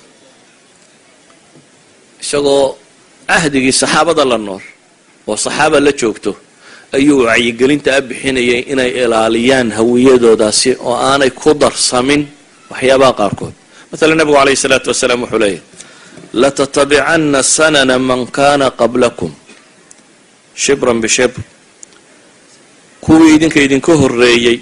isagoo cahdigii saxaabada la nool oo saxaaba la joogto ayuu wacyigelinta a bixinayay inay ilaaliyaan hawiyadoodaasi oo aanay ku darsamin waxyaabaha qaarkood maala nabigu calayhi salaatu wasalaam wuxuu leeyahy latatabicanna sanana man kana qablakum shibran bishibr kuwii idinka idinka horreeyey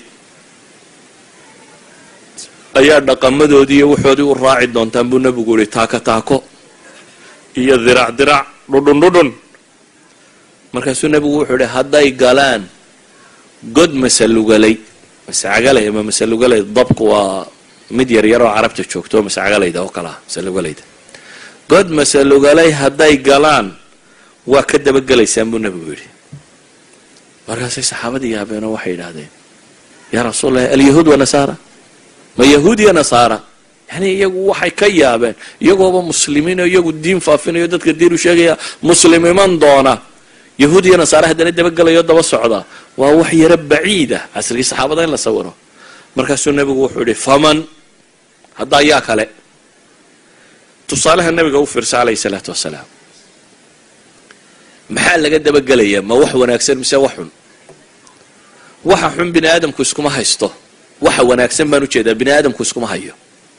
ayaa dhaqamadoodii iyo waxoodii u raaci doontaan buu nebigu yihi taako taako iyo dirac dirac dhudhun dhudhun markaasuu nebigu wuxuu yihi hadday galaan god masalugalay masacagalay ama masalugalay dabku waa mid yar yar oo carabta joogto masacagalayda oo kale ah masalugalayda god masalugalay hadday galaan waa ka dabagelaysaan buu nebigu yidhi markaasay saxaabadii yaabeenoo waxay yidhaahdeen yaa rasuul allahi alyahuud wa nasaara ma yahuud iyo nasaara yani iyagu waxay ka yaabeen iyagooba muslimiinoo iyagu diin faafinayo dadka diin u sheegaya muslim iman doona yahuud iyo nasaare haddana dabagelayo daba socda waa wax yaro baciid ah casrigii saxaabada in la sawiro markaasuu nebigu wuxuu yihi faman haddaa yaa kale tusaalaha nabiga u fiirsa calayhi salaatu wasalaam maxaa laga dabagelayaa ma wax wanaagsan mise wax xun waxa xun bini aadamku iskuma haysto waxa wanaagsan baan ujeedaa bini aadamku iskuma hayo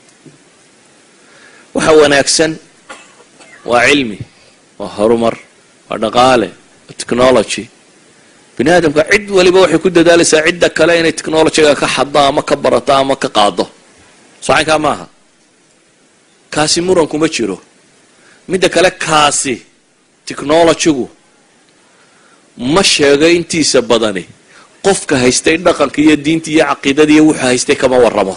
waxa wanaagsan waa cilmi waa horumar waa dhaqaale waa technology bini aadamka cid waliba waxay ku dadaalaysaa cidda kale inay technologyga ka xaddo ama ka barato ama ka qaado socankaa maaha kaasi murankuma jiro midda kale kaasi technologygu ma sheego intiisa badani qofka haystay dhaqanka iyo diinta iyo caqiidada iyo wuxuu haystay kama waramo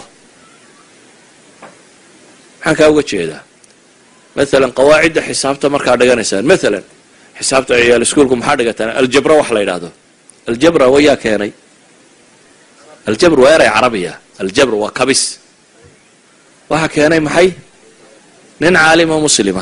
maxaan kaa uga jeedaa maalan qawaacidda xisaabta markaa dhiganaysaan maalan xisaabta ciyaal iskuolku maxaa dhigataan aljabra wax la yidhaahdo aljabra wayaa keenay aljabr waa eray carabiya aljabr waa kabis waxaa keenay maxay nin caalima muslima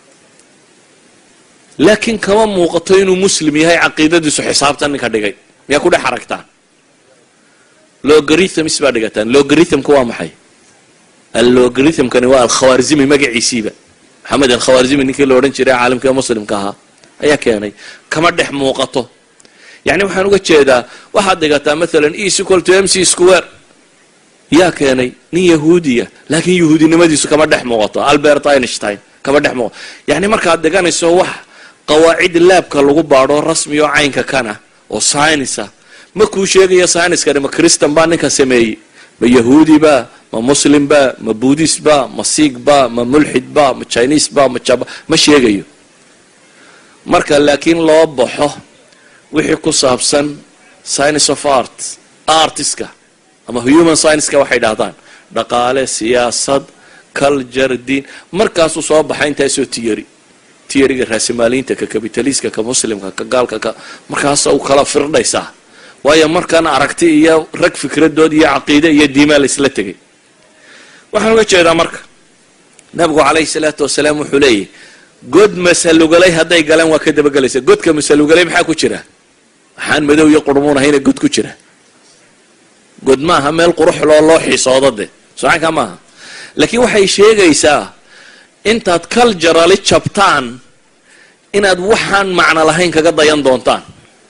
laakiin kama muuqato inuu muslim yahay caqiidadiisu xisaabtan ninka dhigay miyaa ku dhex aragtaan logarithms baa dhigataan logarithmka waa maxay allogarithmkani waa alkhawaarzimi magaciisiiba maxamed alkhawaarzimi ninkii la odhan jiray caalamka muslimka ahaa ayaa keenay kama dhex muuqato yani waxaan uga jeedaa waxaad dhigataa maalan equal to m c square yaa keenay nin yahuudiya laakiin yahuudinimadiisu kama dhex muuqato albert einstein kama dhex muuqato yani markaad dhiganayso wax qawaacid laabka lagu baadho rasmi oo caynka kana oo synisa ma kuu sheegaya syniskani ma christan baa ninka sameeyey ma yahuudi ba ma muslim ba ma buddhist ba ma siig ba ma mulxid ba ma chinese ba ma jaba ma sheegayo marka laakiin loo baxo wixii ku saabsan science of art artiska ama human scienceska waxay dhahdaan dhaqaale siyaasad culture diin markaasuu soo baxay intaasoo tiyari tiyariga raasimaaliinta ka kabitaliska ka muslimka ka gaalka ka markaasa u kala firdhaysaa waayo markan aragti iyo rag fikradood iyo caqiide iyo diimaa la isla tegay waxaan uga jeedaa marka nabigu calayhi salaatu wasalaam wuxuu leeyahy god masalugalay hadday galeen waa ka dabagelaysa godka masalugalay maxaa ku jira waxaan madow iyo qurmuun ahayna god ku jira god maaha meel quruxloo loo xiisoodo de socanka maaha laakiin waxay sheegaysaa intaad culturali jabtaan inaad waxaan macno lahayn kaga dayan doontaan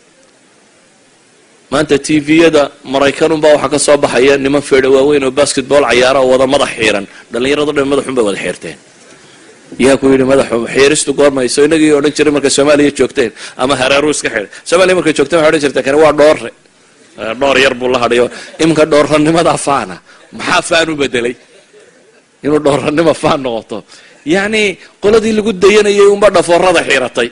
maanta t v-yada maraykanunbaa waxaa ka soo baxaya niman feedha waaweyn oo basketball cayaara oo wada madax xiiran dhallinyarado dhan madaxun bay wada xiirteen yaa ku yidhi madaxu xiiristu goormayso inagii odhan jiray markay soomaaliya joogteen ama hareeru iska xidhay soomaaliya markay joogteen waxay odhan jirta kani waa dhoore dhoor yar buu la hadhayo iminka dhoorranimada faana maxaa faan u bedelay inuu dhoorranimo faan noqoto yacni qoladii lagu dayanayay unba dhafoorada xiiratay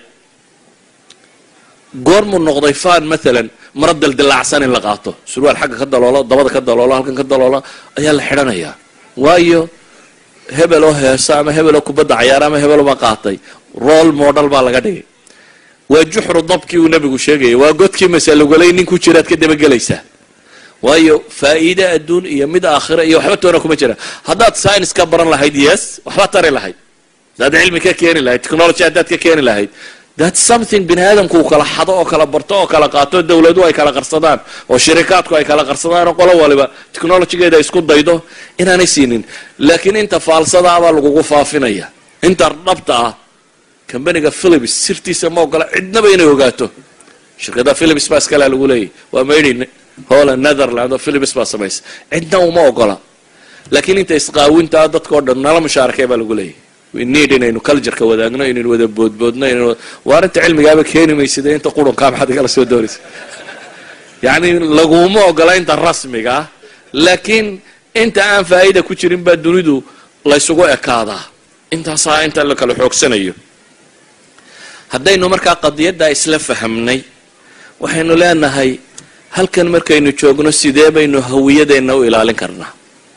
goormuu noqday faan maalan mara daldilaacsan in la qaato surwaal xagga ka daloolo dabada ka daloolo halkan ka daloolo ayaa la xidhanayaa waayo hebeloo heesa ama hebeloo kubadda cayaara ama hebeloma qaatay roll model baa laga dhigay waa juxru dabkii uu nabigu sheegayay waa godkii masalugolay nin ku jiraad ka dabagelaysaa waayo faa'iide adduun iyo mid aakhira iyo waxba toona kuma jira haddaad science ka baran lahayd yes waxba tari lahayd haddaad cilmi ka keeni lahayd technology haddaad ka keeni lahayd that's something bini aadamku uu kala xado oo kala barto oo kala qaato dawladuhu ay kala qarsadaan oo shirikaadku ay kala qarsadaan oo qolo waliba technologygeeda isku daydo inaanay siinin laakiin inta faalsadaabaa lagugu faafinaya inta dhabta ah combaniga philips sirtiisa ma ogola cidnaba inay ogaato shirkada philips baa iskalea lagu leeyahy waa maydhin holland netherland oo philips baa samaysa cidna uma ogola laakiin inta isqaawintaa dadkao dhan nala mushaarakay baa lagu leeyahy need inaynu cultureka wadaagno inaynu wada boodboodno inaynu waa arrinta cilmigaaba keeni maysida inta qurunkaa maxaad igala soo doonaysa yacni laguma ogola inta rasmiga ah laakiin inta aan faa'ida ku jirin baa dunidu laysugu ekaadaa intaasaa inta la kala xoogsanayo haddaynu markaa qadiyaddaa isla fahamnay waxaynu leenahay halkan markaynu joogno sidee baynu hawiyadeenna u ilaalin karnaa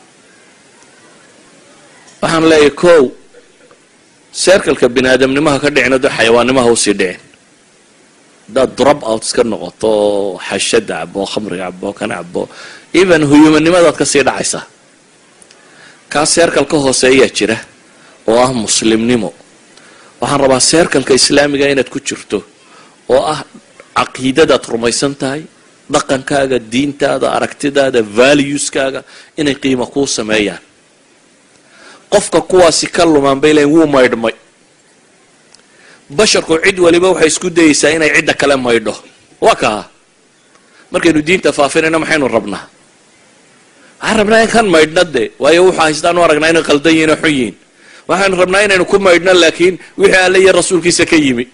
waxaan leeyahay kow serkalka bini aadamnimaha ka dhicin hadda xayawaannimaha usii dhicin haddaad drop out iska noqoto oo xashada cabo khamriga cabo kana cabo even huyumannimadaad kasii dhacaysaa kaa seerkal ka hooseeyaa jira oo ah muslimnimo waxaan rabaa seerkalka islaamiga inaad ku jirto oo ah caqiidadaad rumaysan tahay dhaqankaaga diintaada aragtidaada valueskaaga inay qiimo kuu sameeyaan qofka kuwaasi ka lumaan bay leeyiin wuu maydhmay basharku cid waliba waxay isku dayeysaa inay cidda kale maydho waa kaa markaynu diinta faafinayno maxaynu rabnaa waxaan rabnaa in kan maydhna de waayo wuxuu haystaanu aragnaa inay qaldan yihin oo xun yihin waxaanu rabnaa inaynu ku maydhno laakiin wixii alle iyo rasuulkiisa ka yimi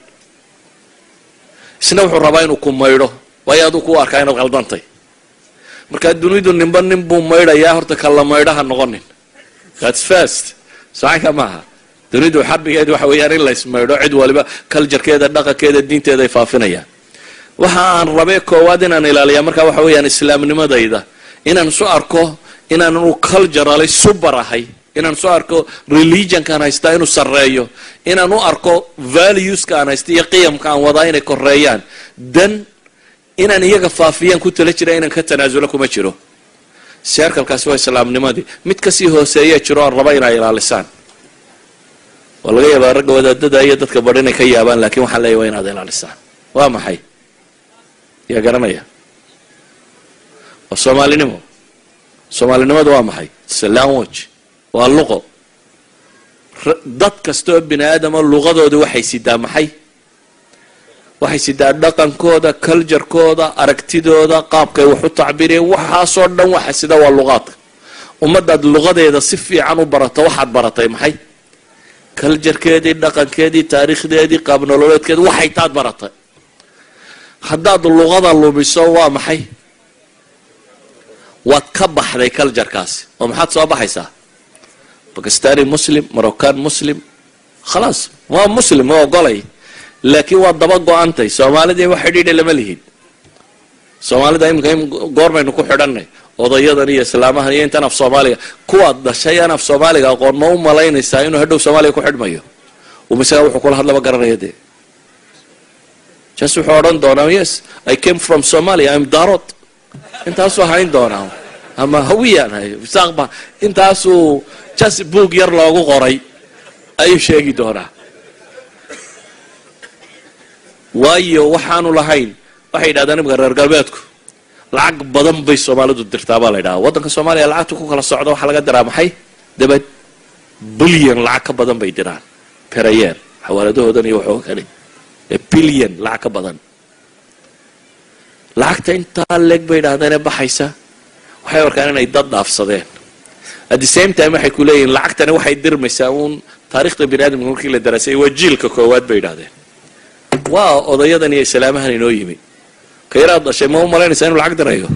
isna wuxuu rabaa inuu ku maydho waayo aduu ku arkaa inaad qaldantay marka dunidu ninba nin buu maydhayaa horta kala maydhaha noqonin thats first sacanka maaha dunidu xabigeed waxa weeyaan in laysmaydho cid waliba culturekeeda dhaqankeeda diinteeda ay faafinayaan waxa aan rabee koowaad inaan ilaaliyaa marka waxa weeyaan islaamnimadayda inaan soo arko inaanu culturally subar ahay inaan soo arko religionkaan haystaa inuu sarreeyo inaan u arko valueska aan haysta iyo qiyamka aan wadaa inay koreeyaan dan inaan iyaga faafiyaan ku tala jira inaan ka tanaasulo kuma jiro seerkalkaasi waa islaamnimadii mid kasii hooseeya jiro aan raba inay ilaalisaan waa laga yaabaa ragga wadaadada iyo dadka badh inay ka yaabaan lakiin waxaan leeyahy waa inaad ilaalisaan waa maxay yaa garanaya waa soomaalinimo soomaalinimadu waa maxay language waa luqo dad kastaoo bini aadama luqadooda waxay sidaa maxay waxay sidaa dhaqankooda culturekooda aragtidooda qaabkay wax u tacbiriyeen waxaasoo dhan waxa sida waa luqaadka ummadaad luqadeeda si fiican u barato waxaad baratay maxay culturekeedii dhaqankeedii taariikhdeedii qaab nololeedkeedi waxay taad baratay haddaad luqada lumiso waa maxay waad ka baxday culturekaasi oo maxaad soo baxaysaa bakistani muslim moroccan muslim khalaas waa muslim waa ogolay laakiin waa daba go-antay soomaalida wax xidhiidha lama lihin soomaalida iminka goormaynu ku xidhanay odayadan iyo islaamahan iyo intan af soomaaliga kuwaad dhashay aan af soomaaliga aqoon ma u malaynaysaa inuu hadhow soomaaliga ku xidhmayo umisaga wuxuu kula hadlaba garanaya dee jas wuxuu odhan doonaa yes i came from somalia im darod intaasuu hayn doonaa ama hawiyaan hay saaqba intaasuu jas boog yar loogu qoray ayuu sheegi doonaa waayo waxaanu lahayn waxay yidhahdaan imika reer galbeedku lacag badan bay soomaalidu dirtaa baa la ydhahaa waddanka soomaaliya lacagta ku kala socda waxaa laga diraa maxay dabad bilyan lacag ka badan bay diraan perayer xawaaladahoodan iyo waxoo kale bilyan lacag ka badan lacagta intaa leeg bay yidhahdaane baxaysa waxay arkaan inay dad dhaafsadeen at the same time waxay ku leeyihin lacagtani waxay dirmaysaa uun taarikhda bini aadamka markii la daraasay waa jiilka koowaad bay yidhahdeen waa odayadan iyo islaamahan inoo yimi ka yaraad dhashay ma u malaynaysaa inuu lacag dirayo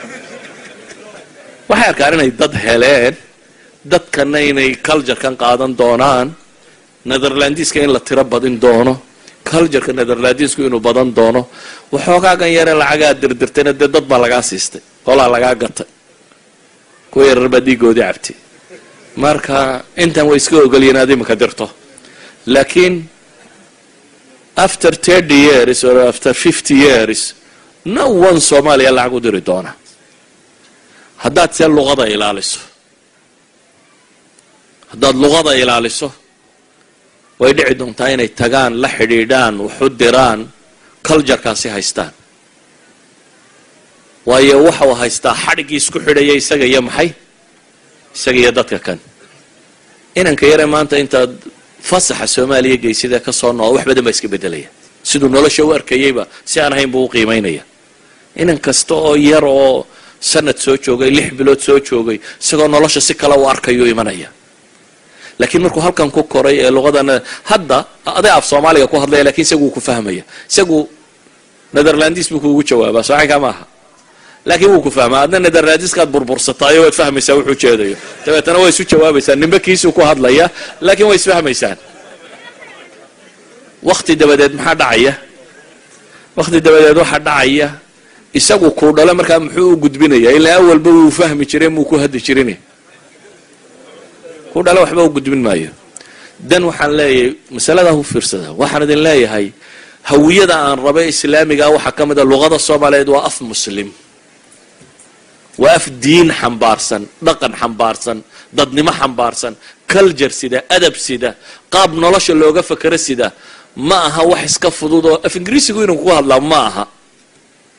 waxay arkaan inay dad heleen dadkana inay culturekan qaadan doonaan netherlandiska in la tiro badin doono cultureka netherlandisku inuu badan doono waxoogaagan yare lacagaa dirdirtayna dee dad baa lagaa siistay qolaa lagaa gatay kuwa yarar baa dhiigoodii cabtay marka intan way iska ogolyiin aad imika dirto laakiin after thirty years or after fifty years no one soomaaliya lacag u diri doona haddaad see luqada ilaaliso haddaad luqada ilaaliso way dhici doontaa inay tagaan la xidhiidhaan waxu diraan culturekaasi haystaan waayo waxau haystaa xadhiggii isku xidhaya isaga iyo maxay isaga iyo dadka kan inanka yare maanta intaad fasaxa soomaaliya geysidee ka soo noqo wax badan baa iska bedelaya siduu nolosha u arkayeyba si aan ahayn buu u qiimaynaya inan kasta oo yar oo sanad soo joogay lix bilood soo joogay isagoo nolosha si kale u arkayuu imanaya laakiin markuu halkan ku koray ee luqadana hadda aday af soomaaliga ku hadlaya lakin isagu wuu ku fahmaya isagu netherlandis buu kuugu jawaabaa socanka maaha laakiin wuu ku fahmaa adna netherlandiskaad burbursataayo waad fahmaysaa wuxuu jeedayo dabeetana waa isu jawaabaysaan nimbe kiisuu ku hadlaya laakiin way isfahmaysaan wakti dabadeed maxaa dhacaya wakti dabadeed waxaa dhacaya isagu kuu dhalo markaa muxuu u gudbinaya ilaa awalba wuu fahmi jiray muu ku hadli jirin ku dhalo waxba u gudbin maayo dan waxaan leeyahay masaladaa u fiirsada waxaan idin leeyahay hawiyada aan raba islaamigaa waxaa ka mid a luqada soomaaliyeed waa af muslim waa af diin xambaarsan dhaqan xambaarsan dadnimo xambaarsan culture sida adab sida qaab nolosha looga fakero sida ma aha wax iska fudud oo af ingiriisigu inuu ku hadlaa ma aha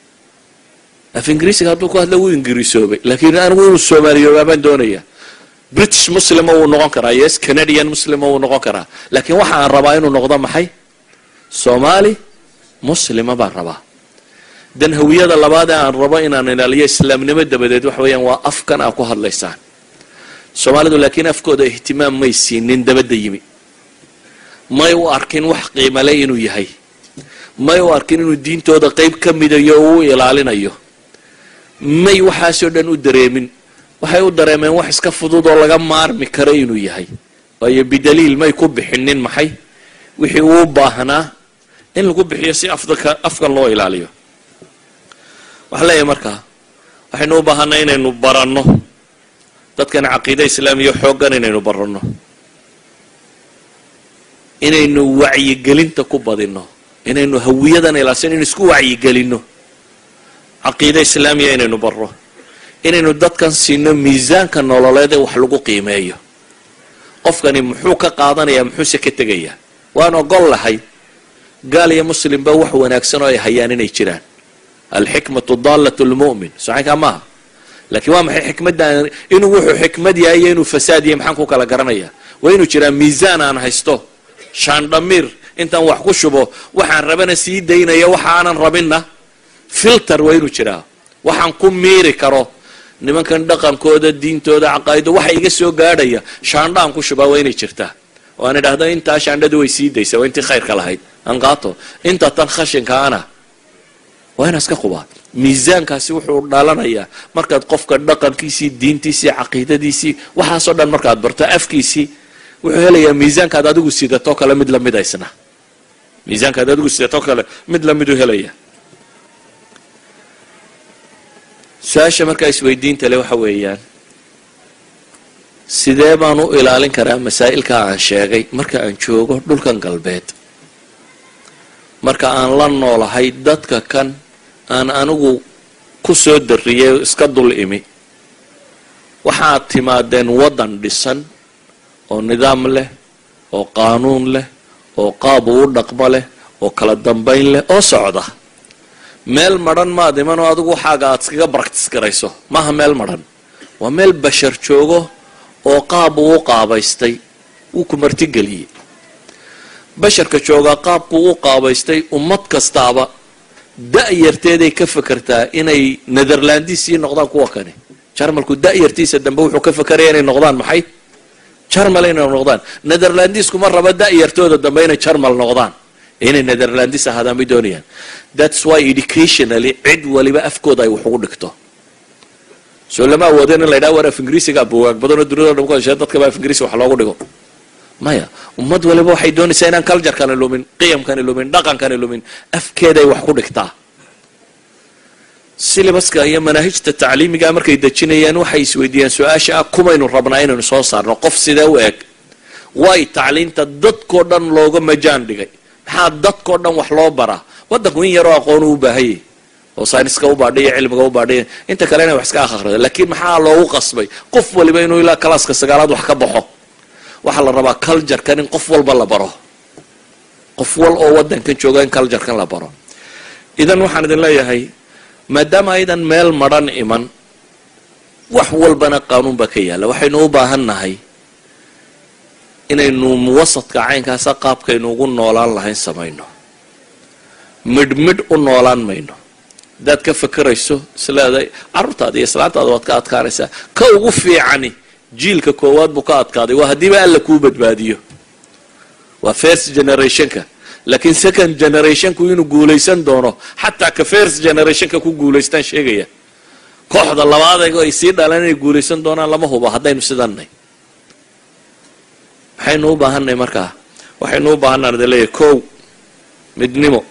af ingiriisiga hadduu ku hadla wuu ingiriisoobay laakiin anigu inuu soomaaliyoobaa baan doonaya british muslima wuu noqon karaa yes canadian muslima wuu noqon karaa laakiin waxa aan rabaa inuu noqdo maxay soomaali muslima baan rabaa dan hawiyada labaad ee aan rabo inaan ilaaliyo islaamnimo dabadeed waxa weeyaan waa afkan aa ku hadlaysaan soomaalidu laakiin afkooda ihtimaam may siinin dabadda yimi may u arkin wax qiimale inuu yahay may u arkin inuu diintooda qeyb ka midayo oo u ilaalinayo may waxaasoo dhan u dareemin waxay u dareemeen wax iska fudud oo laga maarmi karo inuu yahay waayo bidaliil may ku bixinin maxay wixii uu baahnaa in lagu bixiyo si afdaka afkan loo ilaaliyo waxaan leeyahay markaa waxaynu u baahanay inaynu baranno dadkan caqiida islaamiya xooggan inaynu baranno inaynu wacyigelinta ku badinno inaynu hawiyadan ilaasano inu isku wacyigelinno caqiida islaamiya inaynu barro inaynu dadkan siino miisaanka nololeed ee wax lagu qiimeeyo qofkani muxuu ka qaadanayaa muxuuse ka tegayaa waan ogol lahay gaal iyo muslimba wax wanaagsan oo ay hayaan inay jiraan alxikmatu daalat lmu'min saxinkaa maaha laakiin waa maxay xikmadda inuu wuxuu xikmad yahay iyo inuu fasaad yahay maxaan ku kala garanaya waa inuu jiraa miisaan aan haysto shaandhamiir intaan wax ku shubo waxaan rabana sii daynaya waxa aanan rabinna filter waa inuu jiraa waxaan ku miiri karo nimankan dhaqankooda diintooda caqaa'ido waxa iga soo gaadhaya shaandho aan ku shubaa waa inay jirtaa oo aan idhaahdo intaa shaandhadu way sii daysaa waa intii khayrka lahayd aan qaato inta tan khashinka ana waa inaa iska qubaa miisaankaasi wuxuu dhalanayaa markaad qofka dhaqankiisii diintiisii caqiidadiisii waxaasoo dhan markaad barto afkiisii wuxuu helayaa miisaankaad adigu sidatoo kale mid lamid isna miisaankaad adigu sidatoo kale mid lamiduu helaya su-aasha markaa isweydiinta le waxa weeyaan sidee baan u ilaalin karaa masaa'ilka aan sheegay marka aan joogo dhulkan galbeed marka aan la noolahay dadka kan aan anigu ku soo darriyay iska dul imi waxaad timaadeen waddan dhisan oo nidaam leh oo qaanuun leh oo qaab uu dhaqmo leh oo kala dambayn leh oo socda meel madhan maad iman oo adigu waxaaga aad iskaga baractis garayso maaha meel madhan waa meel bashar joogo oo qaab uu u qaabaystay wuu ku martigeliyey basharka joogaa qaabkuu u qaabaystay ummad kastaaba da-yarteeday ka fakertaa inay netherlandisii noqdaan kuwa kani jarmalku da-yartiisa dambe wuxuu ka fakeraya inay noqdaan maxay jarmal inay noqdaan netherlandisku ma raba da-yartooda dambe inay jarmal noqdaan inay netherlandis ahaadaan bay doonayaan thats why educationally cid waliba afkooda ay wax ugu dhigto soo lama awoodeen in la ydhaha war af ingiriisiga bugaag badanoo duniyado dhan ku heshee dadkaba af ingiriisi wax loogu dhigo maya ummad waliba waxay doonaysaa inaan culturekani lumin qiyamkani lumin dhaqankani lumin afkeeday wax ku dhigtaa silibaska iyo manaahijta tacliimiga markay dejinayaan waxay isweydiiyaan su-aasha ah kumaynu rabnaa inaynu soo saarno qof sidee u eg way tacliinta dadkoo dhan looga majaan dhigay maxaa dadkoo dhan wax loo baraa waddanku in yaroo aqoon u baahayay oo sayniska u baadhiya cilmiga u baadhiya inta kale inay wax iska akhrido laakiin maxaa loogu qasbay qof waliba inuu ilaa kalaaska sagaalaad wax ka baxo waxaa la rabaa culturekan in qof walba la baro qof wal oo waddankan jooga in culturekan la baro idan waxaan idin leeyahay maadaama aydan meel madhan iman wax walbana qaanuun baa ka yaalla waxaynu u baahan nahay inaynu muwasadka caynkaasa qaabkaynu ugu noolaan lahayn samayno midh midh u noolaan mayno haddaad ka fakerayso isleedahay carruurtaada iyo islaantaada waad ka adkaanaysaa ka ugu fiicani jiilka koowaad buu ka adkaaday waa haddiiba alla kuu badbaadiyo waa first generationka laakiin second generationku inuu guulaysan doono xataa ka first generationka ku guulaystaan sheegaya kooxda labaad ay sii dhalaan inay guulaysan doonaan lama hubo haddaynu sidanay maxaynu u baahanay markaa waxaynu u baahanaan idin leeyahay kow midnimo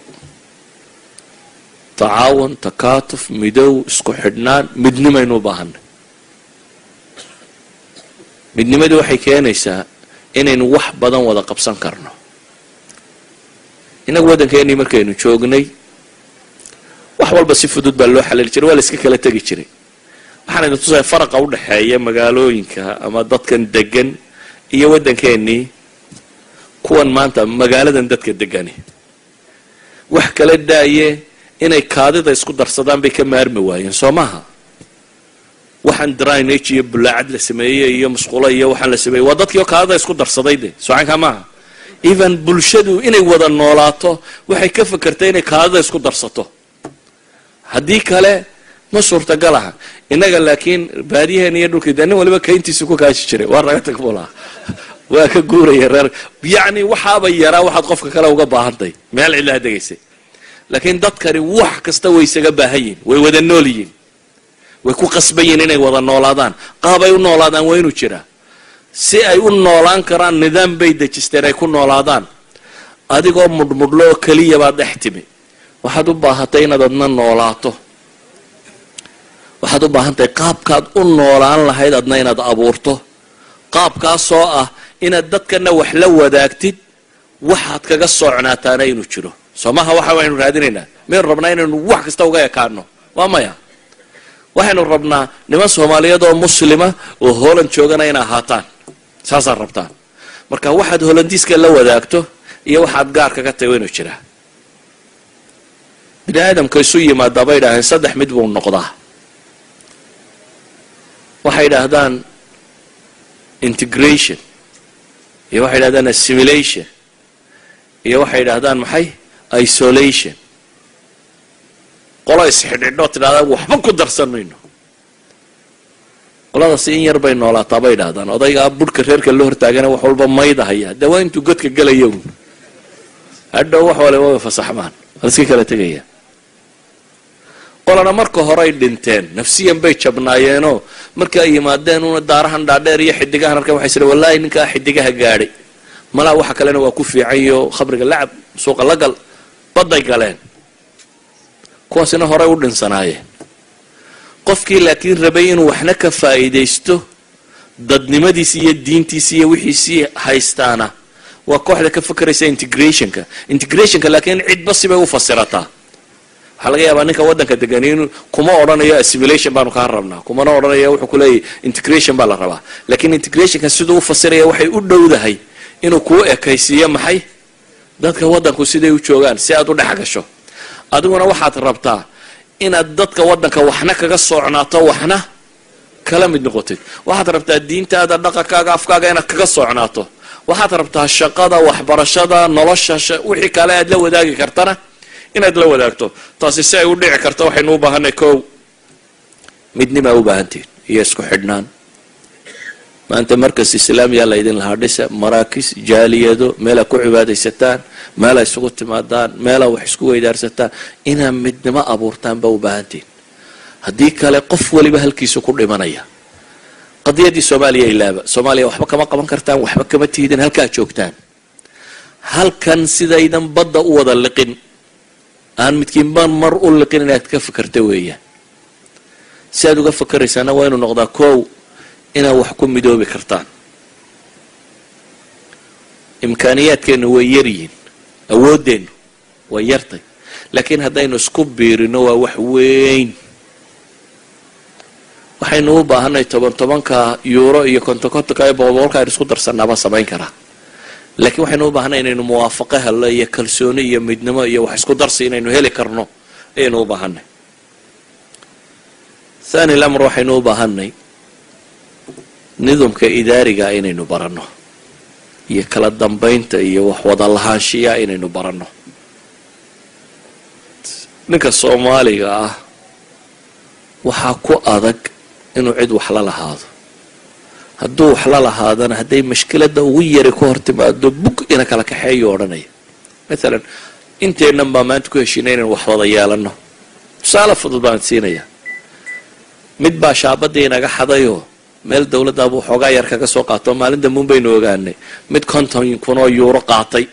tacaawun takaatuf midow isku xidhnaan midnimaynu u baahanay midnimadii waxay keenaysaa inaynu wax badan wada qabsan karno innagu waddankeenii markaynu joognay wax walba si fudud baa loo xalili jiray waa la iska kala tegi jiray waxaan idin tusaya faraqa u dhexeeya magaalooyinka ama dadkan degan iyo waddankeenii kuwan maanta magaaladan dadka degani wax kala daaye inay kaadida isku darsadaan bay ka maarmi waayeen soo maaha waxaan drainage iyo bulaacad la sameeyey iyo musqulo iyo waxaan la sameeyey waa dadkii oo kaadada isku darsaday de socanka maaha even bulshadu inay wada noolaato waxay ka fakertay inay kaadada isku darsato haddii kale ma suurtagal aha innaga laakiin baadiyaheena iyo dhulkii de nin waliba kayntiisa ku kaashi jiray waa raga tag buu lahaa waa ka guuraya reer yacni waxaaba yaraa waxaad qofka kale uga baahantahy meel cidlaha degaysay laakiin dadkani wax kasta way isaga baahan yihin way wada nool yihin way ku qasban yihin inay wada noolaadaan qaabay u noolaadaan waa inuu jiraa si ay u noolaan karaan nidaam bay dejisteen ay ku noolaadaan adigoo mudhmudhlo oo keliya baad dhex timi waxaad u baahatay inaad adna noolaato waxaad u baahan tahay qaabkaad u noolaan lahayd adna inaad abuurto qaabkaasoo ah inaad dadkana wax la wadaagtid waxaad kaga socnaataana inuu jiro soo maha waxa waynu raadinaynaa maynu rabnaa inaynu wax kasta uga ekaano waa maya waxaynu rabnaa niman soomaaliyeed oo muslima oo holand joogana ina ahaataan saasaad rabtaan marka waxaad holandiiska la wadaagto iyo waxaad gaar kaga tahay waa inuu jiraa bini aadamka isu yimaadaa bay idhaaheen saddex mid buu noqdaa waxay idhaahdaan integration iyo waxay idhahdaan assimilation iyo waxay idhahdaan maxay isolation qolo isxidhidhoo tidhahdaa waxba ku darsan mayno qoladaasi in yar bay noolaataa bay idhahdaan odaygaa budhka reerka la hortaagana wax walba mayda haya dee waa intuu godka gelaya un hadhow wax waliba way fasaxmaan waa iska kala tegaya qolana marka horay dhinteen nafsiyan bay jabnaayeenoo markii ay yimaadeen una daarahan dhaadheer iyo xidigahan arkan waxay sire wallaahi ninkaa xidigaha gaadhay malaa waxa kalena waa ku fiicanyo khamriga lacab suuqa la gal badday galeen kuwaasina horay u dhinsanaayeen qofkii laakiin rabay inuu waxna ka faa'iidaysto dadnimadiisi iyo diintiisi iyo wixiisii haystaana waa kooxda ka fakeraysa integrationka integrationka laakiin cidba sibay u fasirataa waxaa laga yaabaa ninka waddanka degan in kuma odhanayo assimilation baanu kaa rabnaa kumana odhanayo wuxuu kuleeyahy integration baa la rabaa laakiin integrationka siduu u fasiraya waxay u dhowdahay inuu kuu ekaysiiyo maxay dadka waddanku siday u joogaan si aad u dhex gasho adiguna waxaad rabtaa inaad dadka waddanka waxna kaga socnaato waxna kala mid noqotid waxaad rabtaa diintaada dhaqankaaga afkaaga inaad kaga socnaato waxaad rabtaa shaqada waxbarashada nolosha wixii kale aad la wadaagi kartana inaad la wadaagto taasi si ay u dhici karto waxaynu u baahanay kow midnimaa u baahantihin iyo isku xidhnaan maanta markas islaamiyaa laydin lahaa dhisa maraakis jaaliyado meelaa ku cibaadaysataan meelaa isugu timaadaan meelaa wax isku weydaarsataan inaad midnimo abuurtaan baa u baahantihin haddii kale qof waliba halkiisu ku dhimanaya qadiyadii soomaaliya ilaaba soomaaliya waxba kama qaban kartaan waxba kama tiidin halkaa joogtaan halkan sidaydan badda u wada liqin aan midkiinba mar u liqin inaad ka fakerta weeyaan si aad uga fakeraysaana waa inuu noqdaa kow inaad wax ku midoobi kartaan imkaaniyaadkeennu way yaryihin awooddeennu way yartay laakiin haddaynu isku biirino waa wax weyn waxaynu u baahanay toban tobanka yuuro iyo konton kontonka iyo boqol boqolka aynu isku darsanaaba samayn karaa laakiin waxaynu u baahanay inaynu muwaafaqo hello iyo kalsooni iyo midnimo iyo wax isku darsi inaynu heli karno ayaynu u baahanay thani lamr waxaynu u baahanay nidamka idaariga inaynu baranno iyo kala dambaynta iyo wax wada lahaanshiya inaynu baranno ninka soomaaliga ah waxaa ku adag inuu cid wax la lahaado hadduu wax la lahaadana hadday mashkiladda ugu yari ka hor timaado bug ina kala kaxeeyo odhanaya maalan inteennan baa maanta ku heshiinay inaynu wax wada yeelanno tusaale fudud baan siinayaa mid baa shaabadii inaga xadayoo meel dowladdaabuu xoogaa yar kaga soo qaato maalin dambuun baynu ogaanay mid konton kun oo yuuro qaatay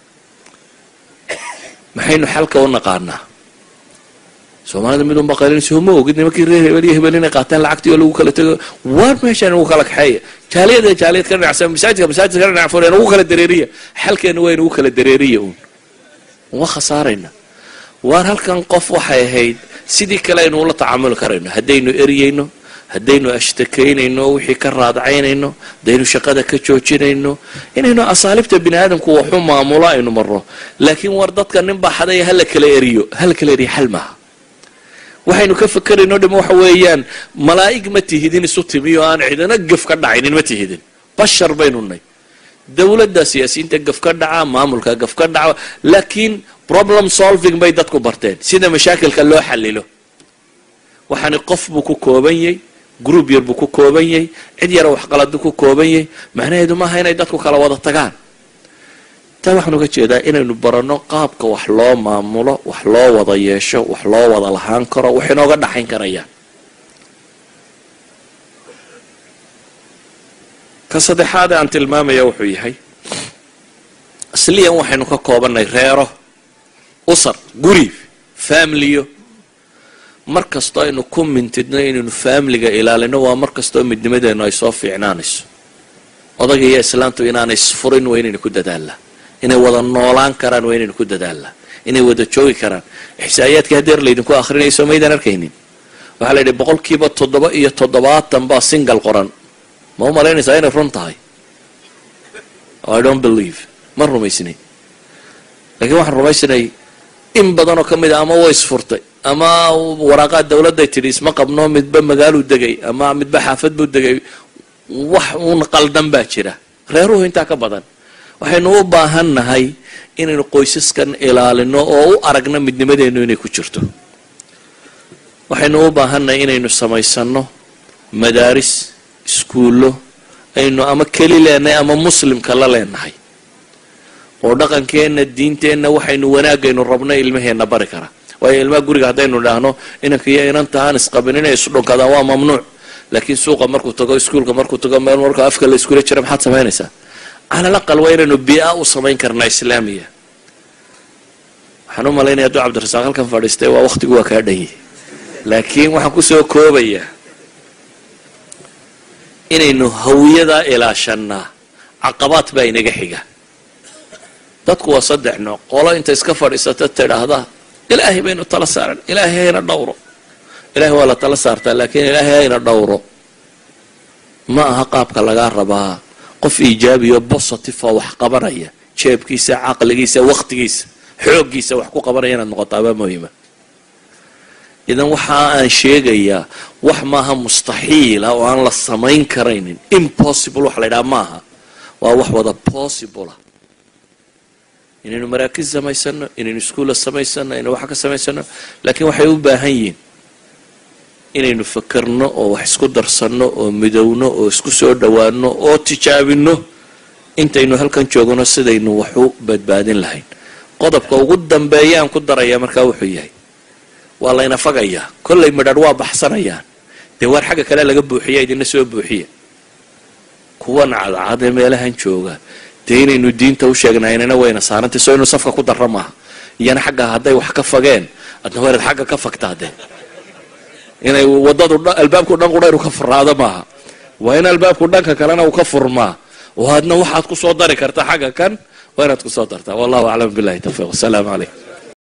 maxaynu xalka u naqaanaa soomaalida mid unba qaylinaysa ma ogid nimankii reer hebel iyo hebel inay qaateen lacagtii oo lagu kala tego waar meeshaan ugu kala kaxeeya jaaliyada jaaliyad ka dhinacsan masaajidka masaajidka ka dhinac fureen ugu kala dareeriya xalkeena waa inugu kala dareeriya uun waa khasaarayna waar halkan qof waxay ahayd sidii kale aynu ula tacaamuli karayno haddaynu eryayno haddaynu ashtakeynayno wixii ka raadacaynayno haddaynu shaqada ka joojinayno inaynu asaalibta bini aadamku waxu maamulo aynu marno laakiin war dadka nin baa xadaya hala kala eriyo hala kala eriyo xal maaha waxaynu ka fakerayno dham waxa weeyaan malaa'ig ma tihidin isu timi oo aan cidina gaf ka dhacaynin ma tihidin bashar baynu nay dowladda siyaasiyiinta gaf ka dhaca maamulka gaf ka dhaca laakiin problem solving bay dadku barteen sida mashaakilka loo xalilo waxaani qof buu ku kooban yahy group yar buu ku kooban yahay cid yara waxqaladu ku kooban yahay macnaheedu maaha inay dadku kala wada tagaan taa waxaan uga jeedaa inaynu baranno qaabka wax loo maamulo wax loo wada yeesho wax loo wada lahaan karo wax inooga dhaxayn karayaan ka saddexaad aan tilmaamaya wuxuu yahay asliyan waxaynu ka koobannay reero usar guri familiyo mar kastoo aynu ku mintidno inaynu faamiliga ilaalino waa mar kastoo midnimadeennu ay soo fiicnaanayso odayga iyo islaantu inaanay isfurin waa inaynu ku dadaalnaa inay wada noolaan karaan waa inaynu ku dadaalnaa inay wada joogi karaan ixsaa'iyaadkii hadeer laydinku akrinayso maydaan arkaynin waxaa la yidhi boqolkiiba toddoba iyo toddobaatan baa single qoran ma u malaynaysaa inay run tahay i don't believe ma rumaysnay lakiin waxaan rumaysnay in badan oo ka mid a ama way isfurtay ama waraaqaad dawladday tidhi isma qabno midba magaaluu degay ama midba xaafad buu degay wax uun qaldan baa jira reeruhu intaa ka badan waxaynu u baahan nahay inaynu qoysaskan ilaalino oo u aragno midnimadeennu inay ku jirto waxaynu u baahannahay inaynu samaysano madaaris iskuullo aynu ama keli leenahay ama muslimka la leenahay oo dhaqankeenna diinteenna waxaynu wanaagaynu rabno ilmaheenna bari kara waayo ilmaha guriga haddaynu idhaahno inanka iyo inanta aan isqabin inay isdhunkadaan waa mamnuuc laakiin suuqa markuu tago iskuulka markuu tago meel marka afka la iskula jira maxaad samaynaysaa calal aqal waa inaynu bia u samayn karnaa islaamiya waxaan u malaynaya hadduu cabdirasaaq halkan fadhiistay waa waqtigu waa kaa dhanyay laakiin waxaan kusoo koobayaa inaynu hawiyadaa ilaashanaa caqabaad baa inaga xiga dadku waa saddex nooc qolo inta iska fadhiisata tidhaahda ilaahay baynu tala saaran ilaahay hayna dhowro ilaahay waa la tala saartaa laakiin ilaahay hayna dhowro ma aha qaabka lagaa rabaa qof iijaabiyo positive oo wax qabanaya jeebkiisa caqligiisa waqtigiisa xooggiisa wax ku qabanaya inaad noqotaabaa muhima idan waxa aan sheegayaa wax maaha mustaxiila oo aan la samayn karaynin impossible wax la ydhaha maaha waa wax wada possibla inaynu maraakiz samaysano inaynu iskuulla samaysano inaynu wax ka samaysano laakiin waxay u baahan yihiin inaynu fakerno oo wax isku darsanno oo midowno oo isku soo dhowaano oo tijaabino intaynu halkan joogno sidaynu wax u badbaadin lahayn qodobka ugu dambeeyaan ku daraya markaa wuxuu yahay waa layna fagayaa kollay midhadh waa baxsanayaan dee waar xagga kale laga buuxiya idina soo buuxiya kuwan cadcad ee meelahan jooga dee inaynu diinta u sheegnaynana wayna saarantay soo inu safka ku darra maaha iyana xagga hadday wax ka fageen adna waa inaad xagga ka fagtaa dee inay wadadu albaabku dhan qudha inu ka furaado maaha waa in albaabku dhanka kalena uu ka furmaa oo adna waxaad ku soo dari kartaa xagga kan waa inaad ku soo dartaa wallahu aclam billahi tawfiiq wasalaamu calaykum